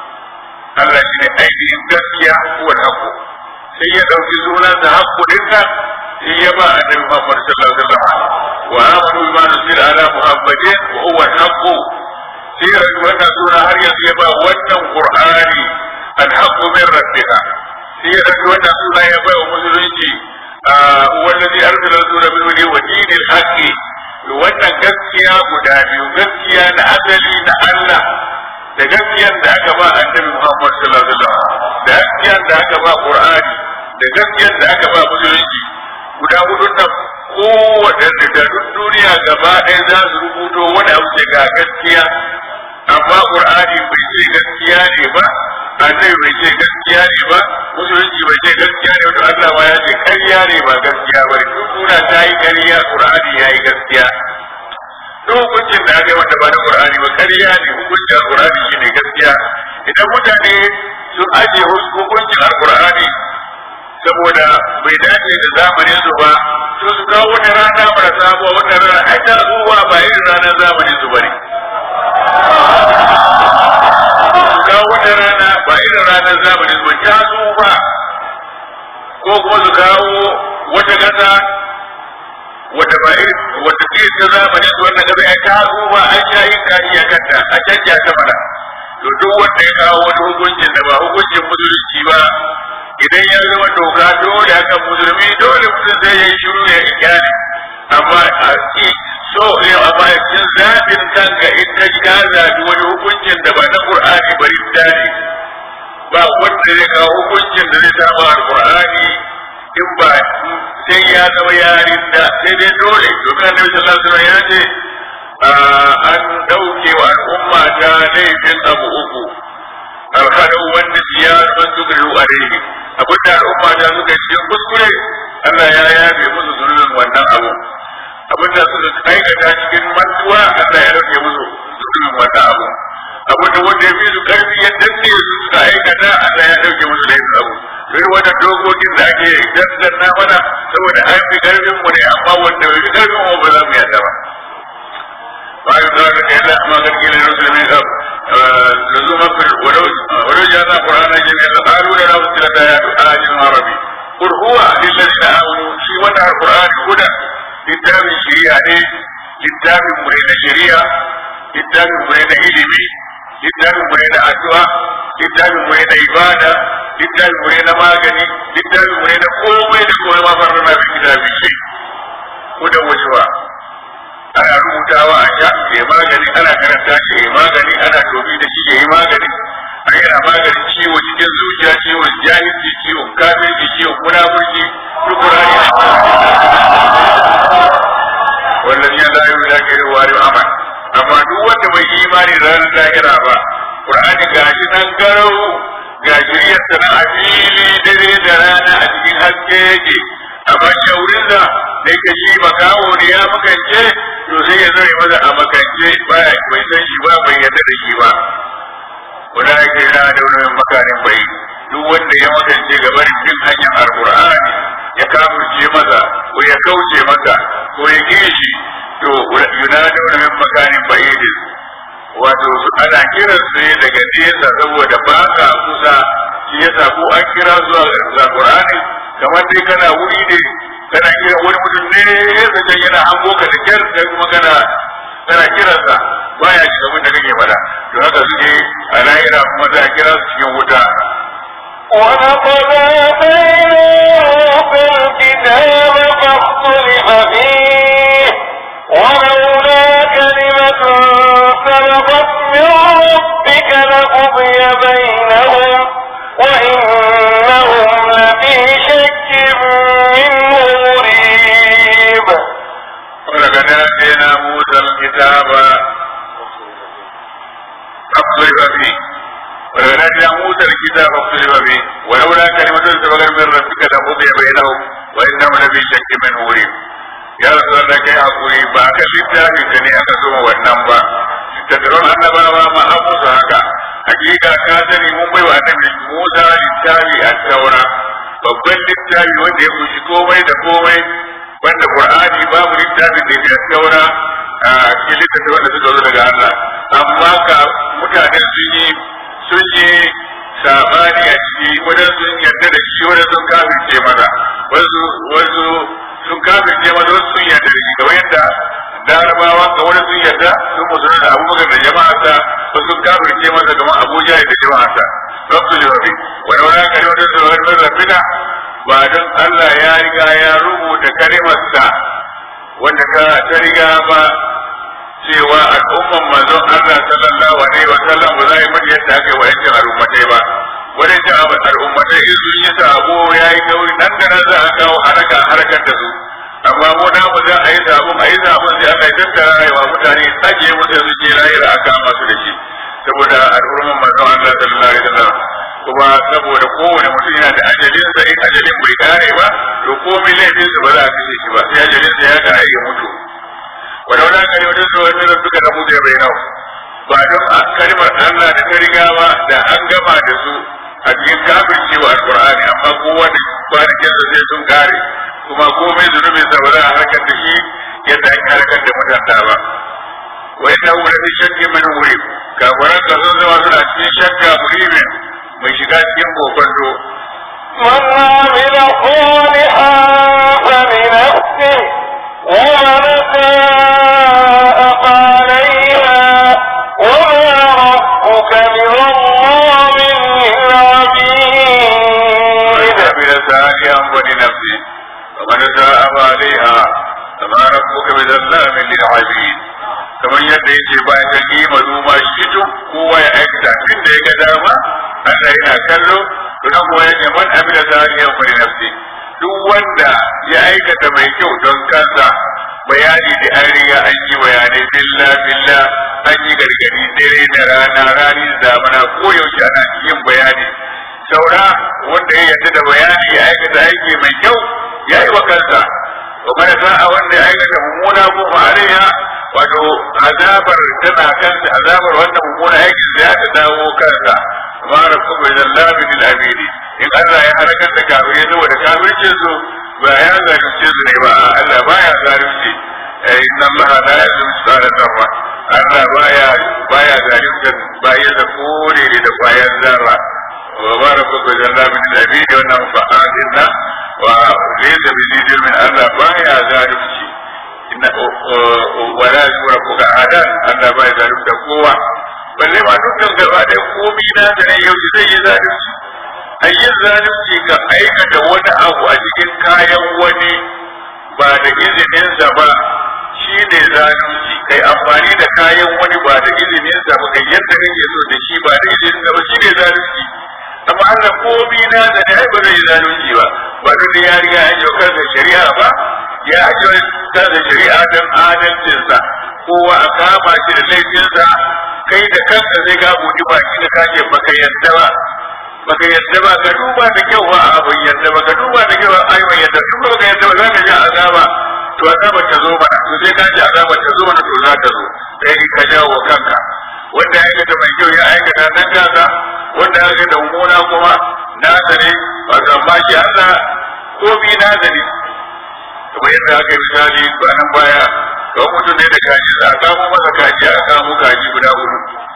الله شيء أيدي gaskiya هو الحق sai ya ɗauki sunan da haƙƙu ɗinka sai ya ba annabi Muhammad sallallahu alaihi wasallam wa amanu bima nuzila ala muhammadin wa huwa al-haqq sai ya ɗauki wannan suna har yanzu ya ba wannan qur'ani al-haqq min rabbika sai ya ɗauki wannan suna ya ba wa musulunci wallazi arsala rasulahu bil huda wa dinil haqq wannan gaskiya guda biyu gaskiya na asali na Allah da gaskiyar da aka ba annabi Muhammad sallallahu alaihi wasallam da gaskiyar da aka ba Qur'ani da gaskiyar da aka ba musulunci guda hudu nan kowaɗanne da duk duniya gaba ɗaya za su rubuto wani abu ce ga gaskiya amma Qur'ani bai ce gaskiya ne ba annabi bai ce gaskiya ne ba musulunci bai ce gaskiya ne wato Allah ma ya ce ƙarya ne ba gaskiya ba duk duniya ta yi ƙarya Qur'ani ya yi gaskiya duk hukuncin da aka yi wanda ba na Qur'ani ba ƙarya ne hukuncin Qur'ani shi ne gaskiya idan mutane sun ajiye hukuncin Al-Qur'ani saboda bai dace da zamanin su ba to su kawo wani rana mara sabuwa wata rana ai ta zuwa ba irin ranar zamanin su bane su kawo wata rana ba irin ranar zamanin su ba ta zuwa ko kuma su kawo wata kasa wata ba irin wata ce ta zamanin su wannan gaba ya ta zuwa an sha yin kashi a kanta a canja ta mana to duk wanda ya kawo wani hukuncin da ba hukuncin musulunci ba idan ya zama doka dole haka musulmi dole mutum zai yi shiru ya ikyani amma a ci so ne amma cikin zaɓin kanka in ka ji ka zaɓi wani hukuncin da ba na qur'ani bari dani ba wanda zai kawo hukuncin da zai saba alqur'ani in ba sai ya zama yarin da sai dai dole domin annabi sallallahu alaihi wasallam ya ce an dauke wa al'umma ta laifin abu uku alkhadu wanda siyar man tukrihu alaihi abin da al'umma ta suka cikin kuskure Allah ya yabe musu zunubin wannan abu abin da suka aikata cikin mantuwa Allah ya rage musu zunubin wannan abu abin da wanda ya fi su karfi ya danne su suka aikata Allah ya dauke musu laifin abu duk wannan dokokin da ake dandanna mana saboda an fi karfin mu ne amma wanda bai fi karfin mu ba za mu yadda ba ba yi zuwa da kai ma garki ne musulmi ka لزوما ولو ولو جاءنا قرانا جميعا قالوا لنا وصلت ايات آيات عربي قل هو للذين امنوا في وضع القران هدى للتام الشريعه للتام مرين الشريعه للتام مرين علمي للتام مرين addu'a littafin mu na ibada littafin mu na magani littafin mu na komai da komai ma farar na bin kitabi shi ko da wajewa ana rubutawa a sha ya magani ana karanta shi ya magani ana tobi da shi ya yi magani a yana magani ciwo cikin zuciya ciwon jahilci ciwon kafirci ciwon munafurci duk kurani wannan ya la yuzu da ke wari aman amma duk wanda bai yi imani da ranar lahira ba qur'ani gashi nan garau ga shiriyar sana a fili dare da rana a cikin haske yake amma shaurin da da yake shi makawo ne ya makance to sai ya zai maza a makance baya bai san shi ba bai yarda da shi ba wanda yake yana da wani makanin bai duk wanda ya makance ga barin bin hanyar alqur'ani ya kafirce maza ko ya kauce masa ko ya kishi to yunada wani makanin bai wato ana kiran su ne daga nesa saboda ba ka kusa shi yasa ko an kira zuwa ga Qur'ani kamar dai kana wuri ne kana kira wani mutum ne ya zace yana hango ka da kyar sai kuma kana kana kiransa baya shi abin da kake faɗa to haka suke a lahira kuma za a kira su cikin wuta ولقد آتينا موسى الكتاب فاختلف فيه ولولا كلمة سبقت من ربك لقضي بينهم وإنهم لفي شك منه مريب ولقد آتينا موسى الكتاب فاختلف فيه ولقد آتينا موسى الكتاب فاختلف فيه ولولا كلمة سبقت من ربك لقضي بينهم وإنهم لفي شك منه مريب ya rasu da kai hakuri ba ka littafi ka ne aka zuma wannan ba tattaron annabawa ma an musu haka hakika ka sani mun bai wa annabi Musa littafi a taura babban littafi wanda ya kunshi komai da komai wanda Qur'ani babu littafin da ya taura a cikin littafi wanda suka zo daga Allah amma ka mutane sun yi sun yi sabani a ciki wajen sun yarda da shi wajen sun kafirce masa wasu wasu sun kafirce masa wasu sun yarda da shi kamar yadda larabawa ga wani sun yarda sun musulun da abubakar da jama'arsa wasu sun kafirce masa kamar abuja da jama'arsa rabtu jawabi wani wani kare wani su wani wani rafina ba don allah ya riga ya rubuta kalimarsa wanda ta ta riga ba cewa al'umman manzon Allah sallallahu alaihi wa sallam ba za yi mata yadda aka yi wa yankin al'ummatai ba wani ta al'ummatai in sun yi sabo ya yi tauri nan da nan za a kawo haraka harakar da su amma mu na mu za a yi sabon a yi sabon sai aka yi tattara rayuwa mutane ajiye musu su je lahira a kama su da shi saboda al'umman manzon Allah sallallahu alaihi wa sallam kuma saboda kowane mutum yana da ajalin sa in ajalin bai kare ba to komai laifin sa ba za a kashe shi ba sai ajalin sa ya kare ya mutu ولولا كلمة سوى من ربك لقضي بينهم ba don a kalmar Allah da ta riga ba da an gama da su a cikin kafirci wa alqur'ani amma kowa da kwanakin sa sai sun kare kuma komai zunubin sa ba za a harkar da shi yadda an harkar da mutanta ba wa inna hu lafi shakki min wuri kafiran ka sun zama suna cikin shakka murimin mai shiga cikin kokonto من عمل صالحا فلنفسه ومن ساء فعليها وما ربك بظلام للعبيد عمل سالحا ولنفسه ومن ساء فعليها فما ربك بظلام للعبيد kamar yadda yake bayan ta yi mazuma shi tun kowa ya aikata tun da ya ga dama Allah yana kallo to nan kuwa yake man amila salihan fa li nafsi duk wanda ya aikata mai kyau don kansa bayani da an riga an yi bayanai billa billa an yi gargadi dare da rana rani da zamana ko yaushe ana yin bayani saura wanda ya yarda da bayani ya aikata aiki mai kyau ya yi wa kansa wa mana sa'a wanda ya aikata mummuna ko ma'ariya wato azabar tana kansa azabar wannan mummuna aikin da ya ta dawo kansa ma rabbu bai zallabi lil abidi in Allah ya halakar da kafir ya zuwa da kafircin su ba ya zalunce su ne ba Allah baya zalunci inna Allah la yazlimu mithqala dharra Allah baya baya zalunta bayan da kore da bayan zarra wa ma rabbu bai zallabi lil abidi wannan fa'adinna wa laysa bi jidil min Allah baya zalunci inna wala yura kuka adan Allah baya zalunta kowa balle ma dukkan gaba da komi na da ne yau zai yi zalunci ayyin zalunci ka aikata wani abu a cikin kayan wani ba da izininsa ba shi ne zalunci kai amfani da kayan wani ba da izininsa ba kai yadda kake so da shi ba da izininsa ba shi ne zalunci amma Allah komi na da ne ai ba zai yi zalunci ba ba duk ya riga ya yi kansa shari'a ba ya yi kansa shari'a don adalcinsa kowa a kama shi da laifinsa kai da kanka zai ga buɗi baki da kake baka yadda ba baka yadda ba ka duba da kyau ba a ban yadda ba ka duba da kyau ai ban yadda in baka yadda ba za ka ji azaba to azaba ta zo mana to sai ka ji azaba ta zo mana to za ta zo sai ka jawo kanka wanda ya aikata mai kyau ya aikata dan kansa wanda ya aikata mummuna kuma na ne wato amma shi Allah komi na ne kamar yadda aka yi misali kwanan baya ga mutum ne da kaji za a kamo masa kaji a kamo kaji guda hudu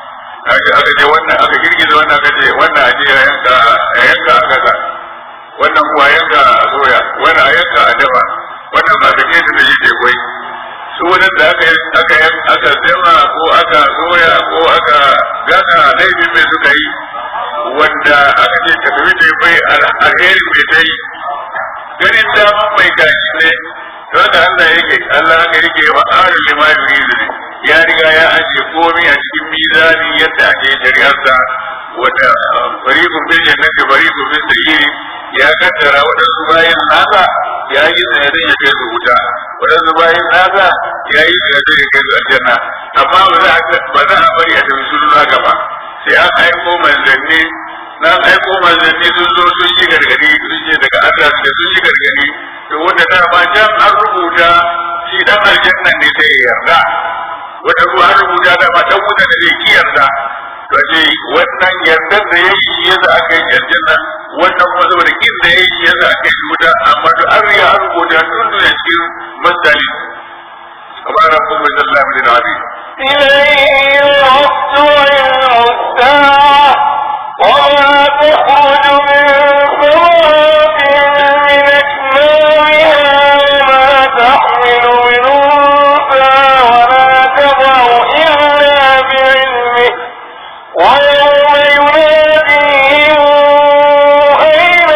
aka aka ce wannan aka girgiza wannan aka ce wannan a je a yanka a yanka a kasa wannan kuwa yanka a soya wannan a yanka a dafa wannan ba ka ce su da yi ke kwai su wannan da aka aka aka zama ko aka soya ko aka gana laifin mai suka yi wanda da aka ce ta tafi ta bai alheri mai ta yi ganin daman mai gashi ne to da Allah yake Allah haka yake wa arin lima yuridu ya riga ya ajiye komai a cikin mizani yadda ake shari'arsa wata fariqun bil jannati fariqun bil sa'iri ya kaddara waɗansu bayan nasa ya yi sanadin ya kai su wuta waɗansu bayan nasa ya yi sanadin ya kai su aljanna amma ba za a ba za a bari a tafi sun haka ba sai an aiko manzanni na aiko manzanni sun zo sun yi gargadi sun ce daga Allah da sun yi gargadi to wanda da ba can an rubuta shi dan aljanna ne sai ya yarda wanda ko an rubuta da ba dan wuta ne zai ki yarda to ce wannan yardar da ya yi yadda aka yi aljanna wannan kuma saboda kin da ya yi yadda aka yi wuta amma to an riga an rubuta tun da cikin masdali kamar rabbul sallallahu alaihi wa sallam إليه يرد علم الساعة وما تخرج من ثمرات من أكمامها وما تحمل من أنثى ولا تضع إلا بعلمه ويوم يناديهم أين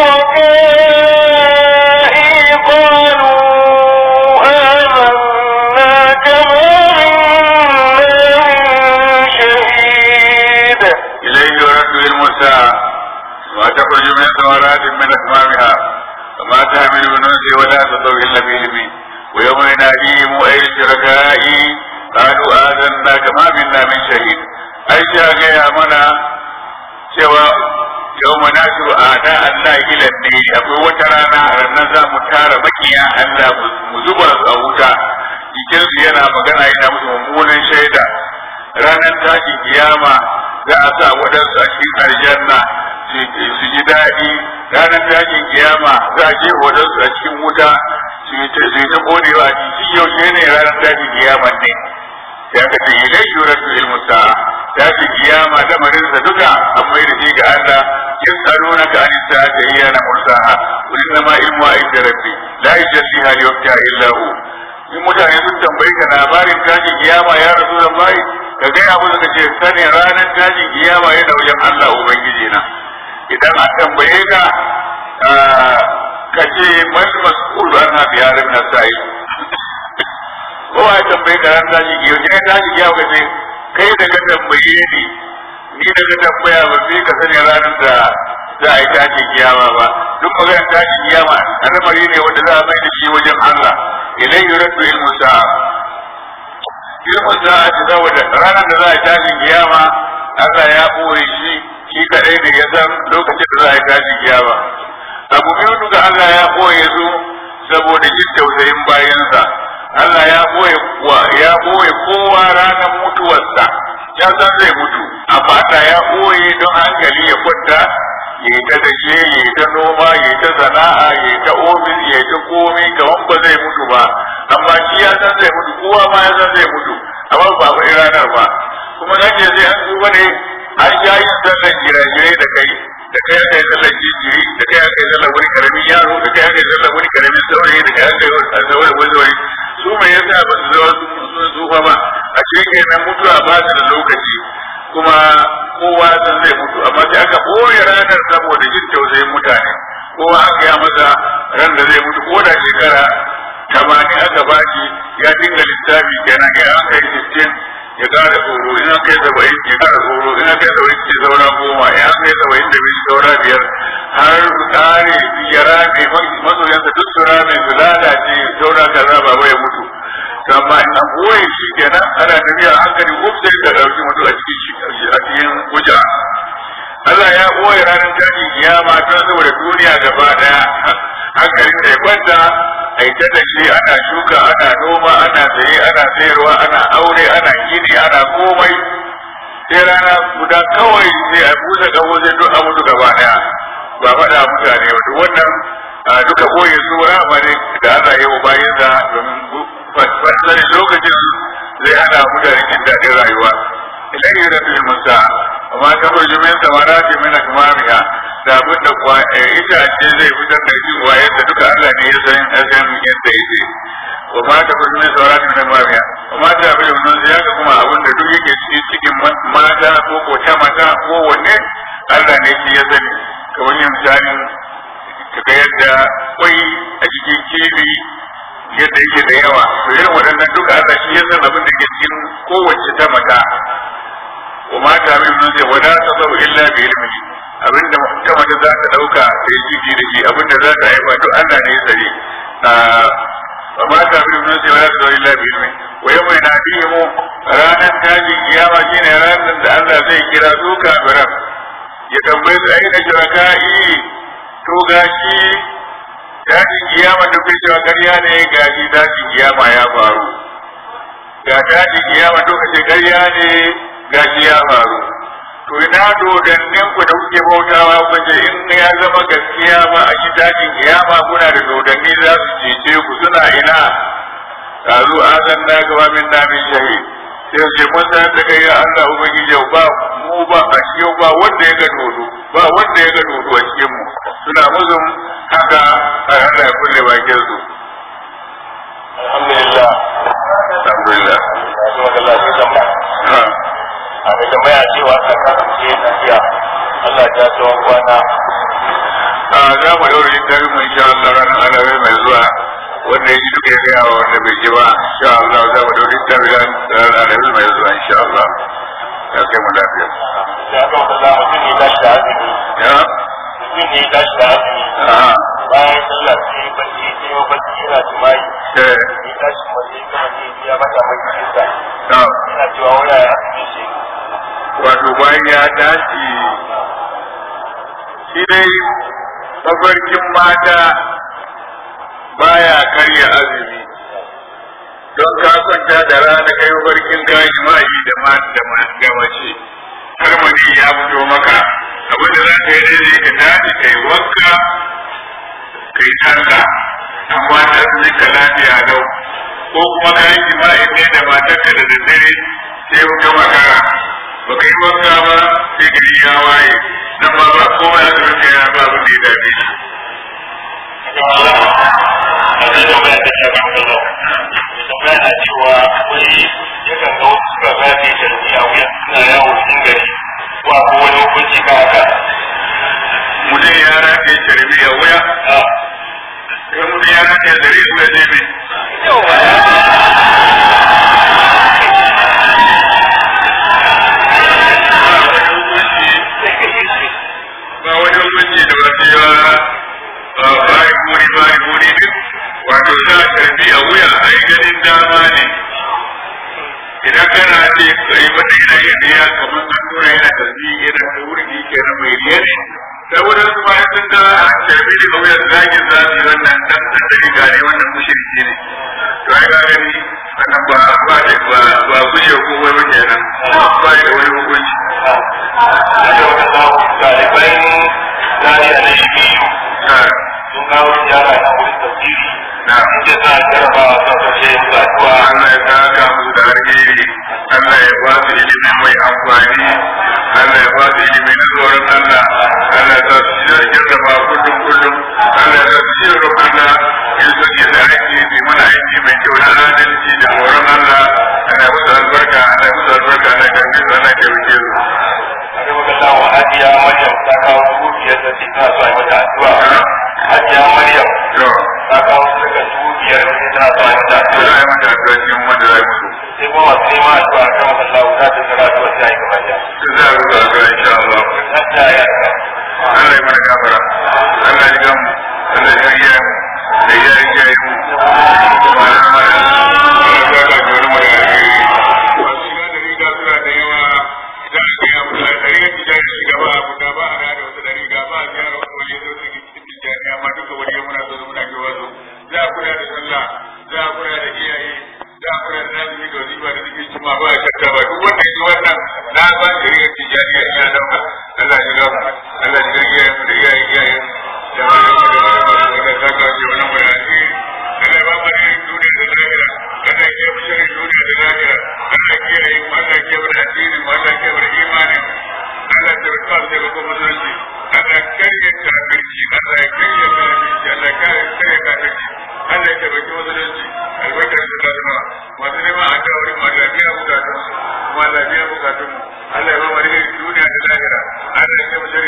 شركائي قالوا آمنا كما منا من شهيد إليه يرد علم الساعة وما تخرج من ثمرات من أكمامها وما تحمل من أنثى ولا تضع إلا بعلمه ويوم يناديهم أين شركائي قالوا آذنا كما منا من شهيد أي شاء يا منا cewa yau ma nasiru ada Allah ilan ne akwai wata rana a ranar za mu tara makiya Allah mu zuba su a wuta jikinsu yana magana yana musu mummunan shaida ranar tashin kiyama za a sa waɗansu a cikin aljanna su ji daɗi ranar tashin kiyama za a je waɗansu a cikin wuta su yi ta kodewa a cikin yaushe ne ranar tashin kiyama ne sai aka ce ilai yuratu ilmu sa'a tashin kiyama lamarinsa duka an mai da shi ga Allah yas'alunaka an sa'ati ayyana mursaha qul innama ilmu inda rabbi la yujalliha li waqtiha illa hu in mutane sun tambayi ka labarin tashin kiyama ya rasu da bai ka gaya musu ka ce sani ranar tashin kiyama yana wajen Allah Ubangiji na idan an tambaye ka ka ce man mas'ul an hafi yarin na sa'i ko a tambaye ka ranar tashin kiyama ne tashin kiyama ka ce kai da ka tambaye ni ni da ka tambaya ba sai ka sani ranar da za a yi tashin kiyama ba duk maganar tashin kiyama al'amari ne wanda za a mai da shi wajen Allah ilai yuraddu ilmu sa'a ilmu sa'a ta saboda ranar da za a tashi kiyama Allah ya ɓoye shi shi kaɗai da ya san lokacin da za a tashi kiyama abu biyu duka Allah ya ɓoye su saboda jin tausayin bayansa Allah ya ɓoye ya ɓoye kowa ranar mutuwarsa ya san zai mutu amma Allah ya ɓoye don hankali ya kwanta ya yi ta dashe ya yi ta noma ya yi ta sana'a ya yi ta ofis ya yi ta komai kamar ba zai mutu ba amma shi ya san zai mutu kowa ma ya san zai mutu amma ba ba ranar ba kuma nan ce sai an duba ne an sha yin sallan jirajirai da kai da kai aka yi sallan jinjiri da kai aka yi sallan wani karamin yaro da kai aka yi sallan wani karamin saurayi da kai aka yi sallan wani saurayi su mai yasa ba su zama sun tsufa ba a cikin nan mutuwa ba su da lokaci kuma kowa san zai mutu amma sai aka ɓoye ranar saboda jin tausayin mutane kowa aka ya masa ran da zai mutu ko da shekara tamanin aka bashi ya dinga lissafi kenan ya aka yi sittin ya kara tsoro in aka yi saba'in ya kara tsoro in aka yi saba'in ce saura goma in aka yi saba'in da biyu saura biyar har su kare ya rame masoyansa duk su rame su lalace saura kaza ba ya mutu amma in an boye shi kenan ana tafiya hankali ko sai ka dauki mutu a cikin a cikin wuja Allah ya boye ranar tashin kiyama don saboda duniya gaba daya hankalin da ya kwanta a yi ta shi ana shuka ana noma ana saye ana sayarwa ana aure ana gini ana komai sai rana guda kawai sai a busa kawo sai duk a mutu gaba daya ba faɗa mutane wato wannan duka boye su rama ne da Allah ya yi bayan sa domin fasari lokacin zai hana mutane jin daɗin rayuwa idan yi da filin musa amma ta kurji min samara ce min akmamiha da abin da kuwa itace zai fitar da shi wa yadda duka Allah ne ya san ya san yadda yake wa ma ta kurji min samara ce min akmamiha wa ma ta filin musa ya ga kuma abin da duk yake cikin cikin mata ko ko ta mata ko wanne Allah ne shi ya sani kamar yin misalin kaga yadda kwai a cikin kifi yadda yake da yawa to irin waɗannan duka Allah shi ya san abin da ke cikin kowace ta mata wa mata min nun sai wala tasabu illa bi ilmihi abin da ta mata za ta dauka ta yi ciki da shi abin da za ta haifa duk Allah ne ya sani wa mata min nun sai wala tasabu illa bi ilmihi wa yawma yanadihim ranar tashin kiyama shine ranar da Allah zai kira su kafiran ya tambaye su aina shuraka'i to gashi tashin kiyama da kai cewa ƙarya ne gashi tashin kiyama ya faru ga tashin kiyama to kace ƙarya ne gashi ya faru to ina dodannin ku da kuke bautawa ku ce in ya zama gaskiya ba a shi tashin kiyama kuna da dodanni za su cece ku suna ina kazu azan na gaba min namin shahid sai ce mun san da kai ya Allah ubangiji ba mu ba a cikin ba wanda ya ga dodo ba wanda ya ga dodo a cikin mu suna muzun haka a Allah ya kulle bakin su alhamdulillah alhamdulillah Allah ya zama a mai tambaya cewa ta kasance tafiya Allah ya tsawon kwana a za mu daura littafin mu insha Allah ranar alabai mai zuwa wanda ya ji duka ya gaya wa wanda bai ji ba insha Allah za mu daura littafin ranar alabai mai zuwa insha Allah ya kai mu lafiya da aka wata za mutum ne tashi da azumi ya mutum ne tashi da azumi a bayan sallah sai ya bacci sai ya bacci yana jima'i eh ya tashi waje kuma ne ya mata mai cikinsa na yana cewa waya ya azumi shi wato bayan ya tashi shi dai mafarkin mata baya karya azumi don ka kwanta da rana kai mafarkin kayi ma'i da ma da ma da mace har mani ya fito maka abin da za ka yi daidai ka tashi kai wanka kai sallah amma ta azumin ka lafiya lau ko kuma ka yi jima'i ne da matarka da daddare sai ka makara ba ka yi wanka ba sai gari ya waye nan ma ba kowa ya zurfe ya ba abin da ya dame shi a zai tambaya ta shafi kallon mai tambaya na cewa wai yakan ga wasu suka zafi sharbi a wuyan suna yawo cikin gari ko a wani hukunci ka haka mutum ya rage sharbi a wuya sai mutum ya rage zare su ya zai ba wani hukunci da ba sai ba bari buri bari buri duk wato sa sharbi a wuya a yi ganin dama ne idan kana ce kai mata yana yin riya kamar an tura yana tasbi yana da wurin ke na mai riya ne saboda su ma sun ga sharbi daga wuyan zagin zafi wannan dan dan da riga ne wannan mushriki ne to ai ga gani wannan ba ba da ba ba guje ko wai ba kenan ba da wani hukunci a yau da zamu ɗaliban zariya na shi biyu Ah, sun kawo ziyara na wurin tafsiri na sun ce za a jarraba a kan kashe mutuwa Allah ya saka musu da alheri Allah ya ba su ilimi mai amfani Allah ya ba su ilimi na tsoron Allah Allah ya sa su shi da girma kullum kullum Allah ya sa su shi da Allah in su ke da aiki su mana aiki mai kyau na adalci da tsoron Allah Allah ya musu albarka Allah ya musu albarka Allah ya karbi su Allah ya taimake su a yau da zamu hajiya maryam ta kawo dubu biyar da ce tana so a yi mata addu'a hajiya maryam to ta kawo daga dubu biyar da ce tana so a yi mata to za addu'a a yi mata addu'a cikin wanda za a yi musu sai kuma masu neman addu'a kan masallahu ta ce tana addu'a ta yi gaba da to za a rubuta addu'a insha Allah hajiya ya ta Allah ya mana gafara Allah ya gamu Allah ya iya mu da ya iya yi mu kuma na mana Allah ya ga jori mu da alheri wasu ina da riga suna da yawa idan ake yi abu da ɗari ya tijani shi gaba abu da ba a da wasu da riga ba a gyara wasu wani zo su cikin tijani amma duka wani ya muna zo muna ke wazo za a kula da sallah za a kula da iyaye za a kula da nazumi da wazifa da zikin cima ba a shakka ba duk wanda ya ji wannan na ba da rigar tijani ya iya dauka Allah ya gamu Allah ya gamu iyayen mu da iyayen iyayen mu da wani mu da wani mu da ta kawo wani mu da alheri Allah ya ba mu alherin duniya da lahira Allah ya kiyaye mu sharrin duniya da lahira Allah ya kiyaye mu Allah ya kiyaye mu da addinin mu Allah ya kiyaye mu da imanin mu Allah ya tabbata mu da kuma musulunci Allah ya karye kafirci Allah ya karye kafirci Allah ya karye kafirci Allah ya tabbata musulunci albarkar su ta zama masu neman a ta wurin ma lafiya bukatun su kuma lafiya bukatun mu Allah ya ba mu alherin duniya da lahira Allah ya kiyaye mu sharrin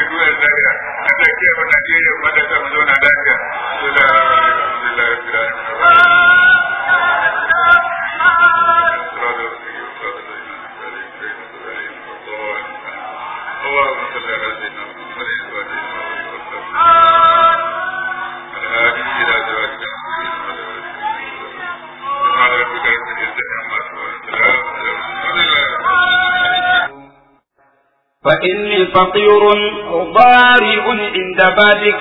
اللهم صل على سيدنا محمد وعلى اله وصحبه الهادي الى صراطك المستقيم سبحان ربك رب العزه عما يصفون سلام فإني فقير ضارع عند بابك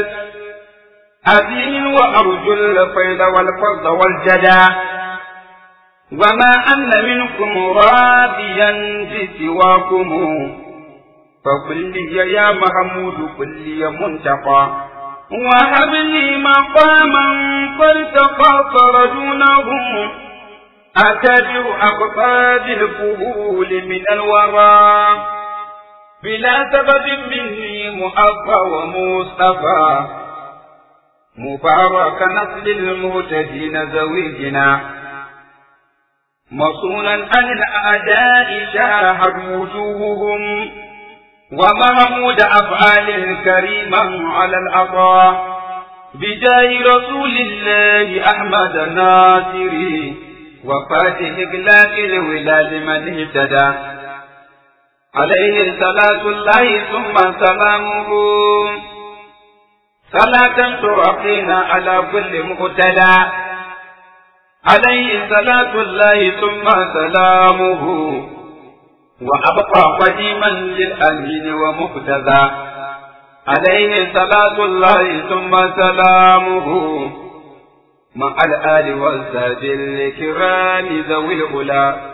الأذين وأرجو الفيض والفضل والجدى وما أن منكم راضيا بسواكم فقل لي يا محمود قل لي منتقى وهب لي مقاما فارتقى فرجونه أتبع أقطاب الفهول من الورى بلا سبب مني مؤفى ومصطفى مبارك نسل المهتدين زويجنا مصونا عن الأعداء شاهد وجوههم ومحمود أفعال كريما على العطاء بجاه رسول الله أحمد الناصري وفاتح إغلاق الولاد من اهتدى عليه صلاة الله ثم سلامه صلاة ترقينا على كل مقتدى عليه صلاة الله ثم سلامه وأبقى قديما للأمين ومقتدى عليه صلاة الله ثم سلامه مع الآل والساد الكرام ذوي الأولى